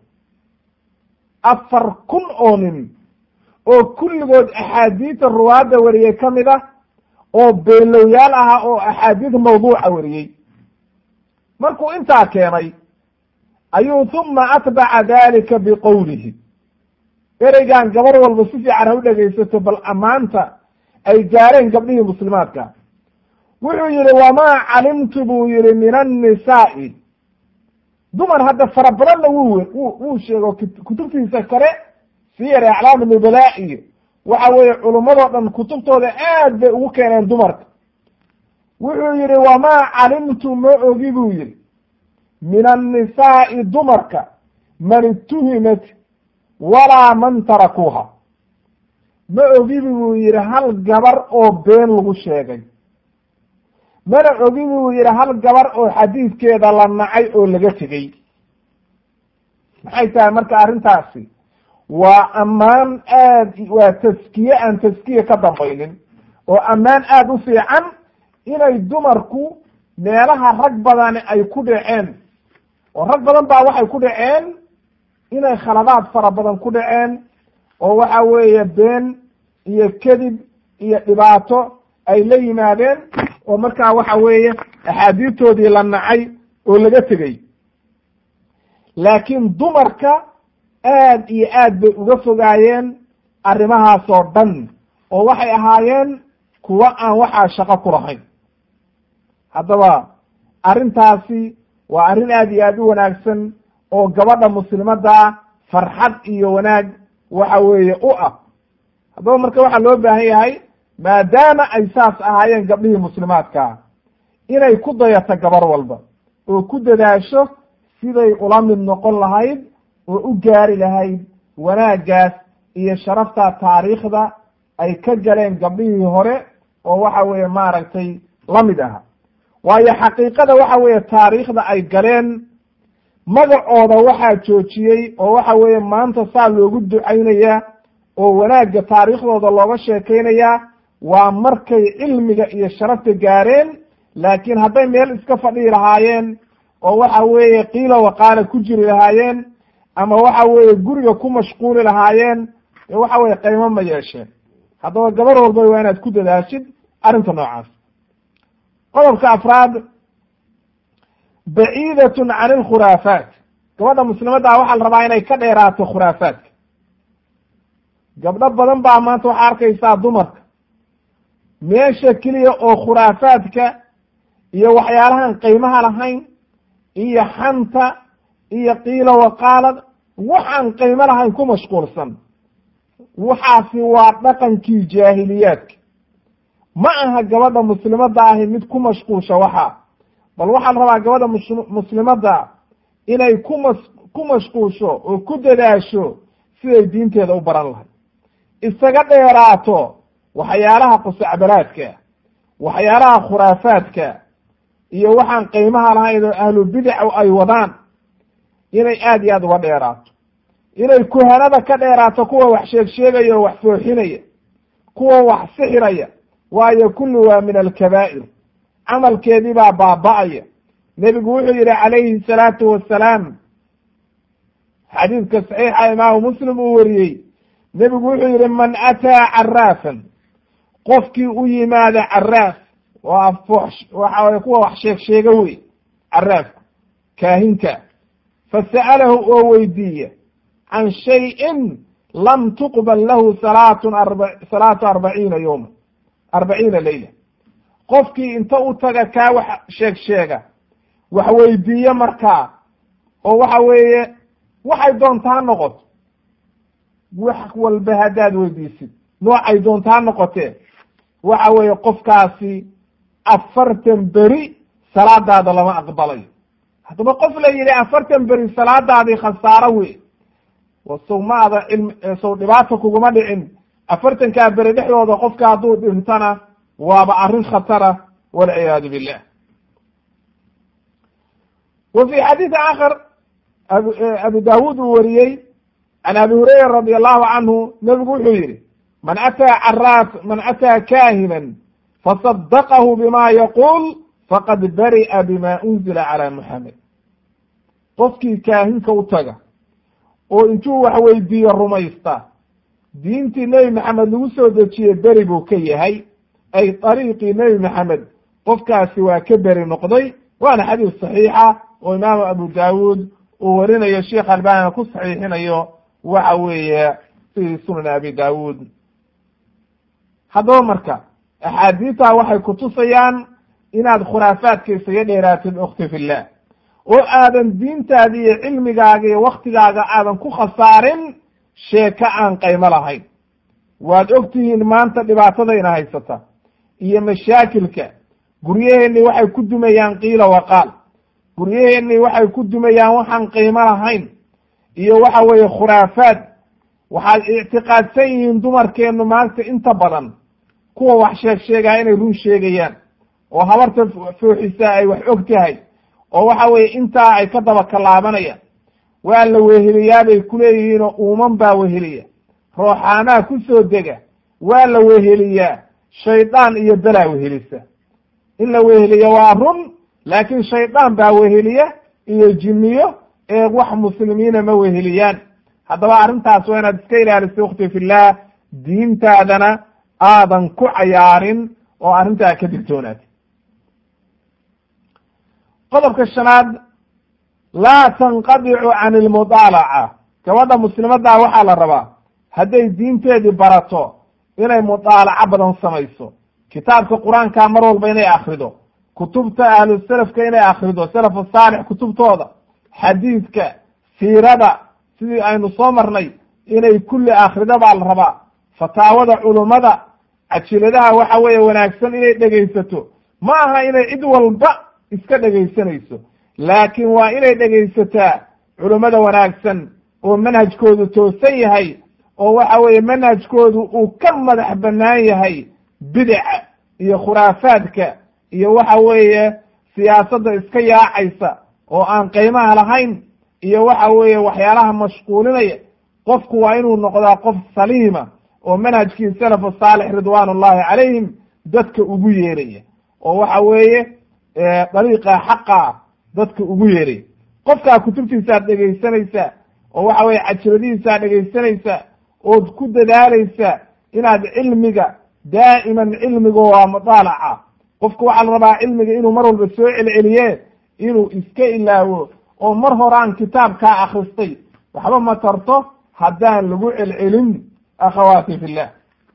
afar kun oo nin oo kulligood axaadiisa ruwaadda wariyey ka mid ah oo beenlowyaal ahaa oo axaadiis mawduuca wariyey markuu intaa keenay ayuu huma atbaca dalika biqowlihi ereygan gabar walba si fiican ha u dhegaysato bal ammaanta ay gaareen gabdhihii muslimaadka wuxuu yihi wamaa calimtu buu yihi min annisaa'i dumar hadda fara badanna wuu wuu sheego kutubtiisa kale siyar aclaam nubalaa iyo waxa weeye culummadoo dhan kutubtooda aad bay ugu keeneen dumarka wuxuu yihi wamaa calimtu ma ogi buu yihi min annisaa'i dumarka man ituhimat walaa man tarakuuha ma ogibi buu yihi hal gabar oo been lagu sheegay mana ogi buu yihi hal gabar oo xadiidkeeda la nacay oo laga tegey maxay tahay marka arrintaasi waa ammaan aad waa taskiye aan taskiye ka dambaynin oo ammaan aada u fiican inay dumarku meelaha rag badani ay ku dhaceen oo rag badan baa waxay ku dhaceen inay khaladaad fara badan ku dhaceen oo waxa weeye been iyo kedib iyo dhibaato ay la yimaadeen oo markaa waxa weeye axaadiistoodii la nacay oo laga tegey laakiin dumarka aad iyo aad bay uga fogaayeen arrimahaasoo dhan oo waxay ahaayeen kuwa aan waxaa shaqo ku lahayn haddaba arrintaasi waa arrin aad iyo aad u wanaagsan oo gabadha muslimadda farxad iyo wanaag waxa weeye u ah haddaba marka waxaa loo baahan yahay maadaama ay saas ahaayeen gabdhihii muslimaadkaa inay ku dayato gabar walba oo ku dadaasho siday ula mid noqon lahayd oo u gaari lahayd wanaaggaas iyo sharafta taariikhda ay ka galeen gabdhihii hore oo waxa weeye maaragtay la mid aha waayo xaqiiqada waxa weeye taariikhda ay galeen magacooda waxaa joojiyey oo waxa weeye maanta saa loogu ducaynayaa oo wanaagga taariikhdooda looga sheekaynayaa waa markay cilmiga iyo sharafta gaareen laakiin hadday meel iska fadhihi lahaayeen oo waxa weeye qiila waqaala ku jiri lahaayeen ama waxa weeye guriga ku mashquuli lahaayeen waxa weye qaymo ma yeesheen haddaba gabar walba waa inaad ku dadaashid arrinta noocaas qodobka afraad baciidatun can alkhuraafaat gabadha muslimadda waxaa la rabaa inay ka dheeraato khuraafaadka gabdho badan baa maanta waxaa arkaysaa dumarka meesha keliya oo khuraafaadka iyo waxyaalahan qiimaha lahayn iyo xanta iyo qiila waqaalad waxaan qiimo lahayn ku mashquulsan waxaasi waa dhaqankii jaahiliyaadka ma aha gabadha muslimadda ahi mid ku mashquulsha waxaa bal waxaa la rabaa gabadha mus muslimadda inay kumas ku mashquulsho oo ku dadaasho siday diinteeda u baran lahay isaga dheeraato waxyaalaha qusacbalaadka waxyaalaha khuraafaadka iyo waxaan qiimaha lahayn oo ahlu bidac ay wadaan inay aada iyo aada uga dheeraato inay kuhanada ka dheeraato kuwa wax sheeg sheegaya oo wax fooxinaya kuwa wax sixiraya waayo kullu waa min alkabaa'ir camalkeedii baa baaba'aya nebigu wuxuu yihi calayhi salaatu wasalaam xadiidka saxiixa imaamu muslim uu wariyey nebigu wuxuu yihi man ataa caraafan qofkii u yimaada caraaf waa foox waxa weye kuwa wax sheeg sheega wey caraafku kaahinka fasa'alahu oo weydiiya can shayin lam tuqbal lahu salaatun arba salaatu arbaciina yowma arbaciina leyla qofkii inta u taga kaa wax sheeg sheega wax weydiiye markaa oo waxa weeye waxay doonta ha noqoto wax walba haddaad weydiisid noocay doonta ha noqotee waxa weeye qofkaasi afartan beri salaadaada lama aqbalayo haddaba qof la yidhi afartan beri salaadaadii khasaaro wey sow maada cilmi sow dhibaata kuguma dhicin afartankaa beri dhexdooda qofka hadduu dhintana waaba arrin khatara walciyaadu billah wa fi xadiidi aakhar abu daawuud uu wariyey can abi hurayra radi allahu canhu nebigu wuxuu yihi man ataa caraaf man ataa kaahinan fasadaqahu bima yaquul faqad bari'a bima unzila calaa muxamed qofkii kaahinka u taga oo intuu wax weydiiyo rumaysta diintii nebi maxamed lagu soo dejiyey beri buu ka yahay ay dariiqii nebi maxamed qofkaasi waa ka beri noqday waana xadiis saxiixa oo imaamu abu daawuud uu warinayo sheekh albanina ku saxiixinayo waxa weeye fi sunan abi daawuud haddaba marka axaadiistaa waxay kutusayaan inaad khuraafaadka isaga dheeraatid ukhti fillah oo aadan diintaada iyo cilmigaaga iyo waktigaaga aadan ku khasaarin sheeko aan qaymo lahayn waad og tihiin maanta dhibaatadayna haysata iyo mashaakilka guryaheenni waxay ku dumayaan qiila waqaal guryaheenni waxay ku dumayaan waxaan qiimo lahayn iyo waxa weeye khuraafaad waxaad ictiqaadsan yihiin dumarkeennu maanta inta badan kuwa wax sheeg sheegaya inay run sheegayaan oo habarta fooxisaa ay wax og tahay oo waxa weeye intaa ay ka daba kalaabanayaan waa la weheliyaa bay kuleeyihiin oo uuman baa weheliya rooxaanaha ku soo dega waa la weheliyaa shaydaan iyo belaa wehelisa in la weheliya waa run laakiin shaydaan baa weheliya iyo jinniyo ee wax muslimiina ma weheliyaan haddaba arrintaas waa inaad iska ilaalisay ukhti fillah diintaadana aadan ku cayaarin oo arrintaa ka digtoonaatid qodobka shanaad laa tanqadicu can ilmudaalaca gabadha muslimaddaa waxaa la rabaa hadday diinteedii barato inay mudaalaco badan samayso kitaabka qur-aanka mar walba inay akrido kutubta ahlu selafka inay akrido salafu saalix kutubtooda xadiidka siirada sidii aynu soo marnay inay kulli akrido baa la rabaa fataawada culummada cajiladaha waxa weeye wanaagsan inay dhegaysato ma aha inay cid walba iska dhegaysanayso laakiin waa inay dhegaysataa culummada wanaagsan oo manhajkoodu toosan yahay oo waxa weeye manhajkoodu uu ka madax bannaan yahay bidaca iyo khuraafaadka iyo waxa weeye siyaasadda iska yaacaysa oo aan qiimaha lahayn iyo waxa weeye waxyaalaha mashquulinaya qofku waa inuu noqdaa qof saliima oo manhajkii salafu saalix ridwaan ullahi calayhim dadka ugu yeeraya oo waxa weeye dariiqa xaqa dadka ugu yeeray qofkaa kutubtiisaad dhegaysanaysa oo waxa weye cajiradihiisaad dhegaysanaysa ood ku dadaalaysa inaad cilmiga daa'iman cilmiga waa mudaalaca qofku waxaa la rabaa cilmiga inuu mar walba soo celceliye inuu iska ilaawo oo mar horaan kitaabkaa akristay waxba ma tarto haddaan lagu celcelin akhawaati fillah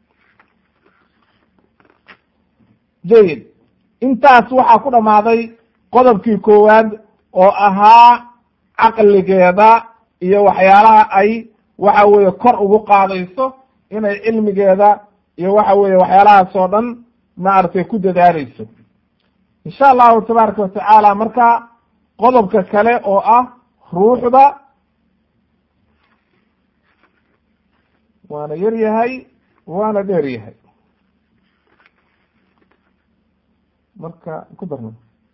jayid intaas waxaa ku dhammaaday qodobkii koowaad oo ahaa caqligeeda iyo waxyaalaha ay waxa weeye kor ugu qaadayso inay cilmigeeda iyo waxa weeye waxyaalahaas oo dhan maaragtay ku dadaaleyso insha allahu tabaaraka watacaala marka qodobka kale oo ah ruuxda waana yar yahay waana dheer yahay marka ku darna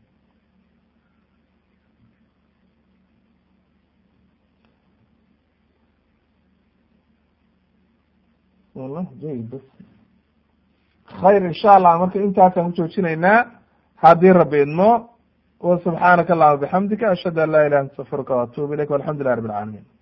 wala jayid bas khayr insha allah marka intaasaan ku joojinaynaa haddii rabi idmo wa subxaanaka allahuma bixamdika ashhadu an laa ilaha illa astafirka waatubu ilayk walxamdu lilah rabi alcaalamiin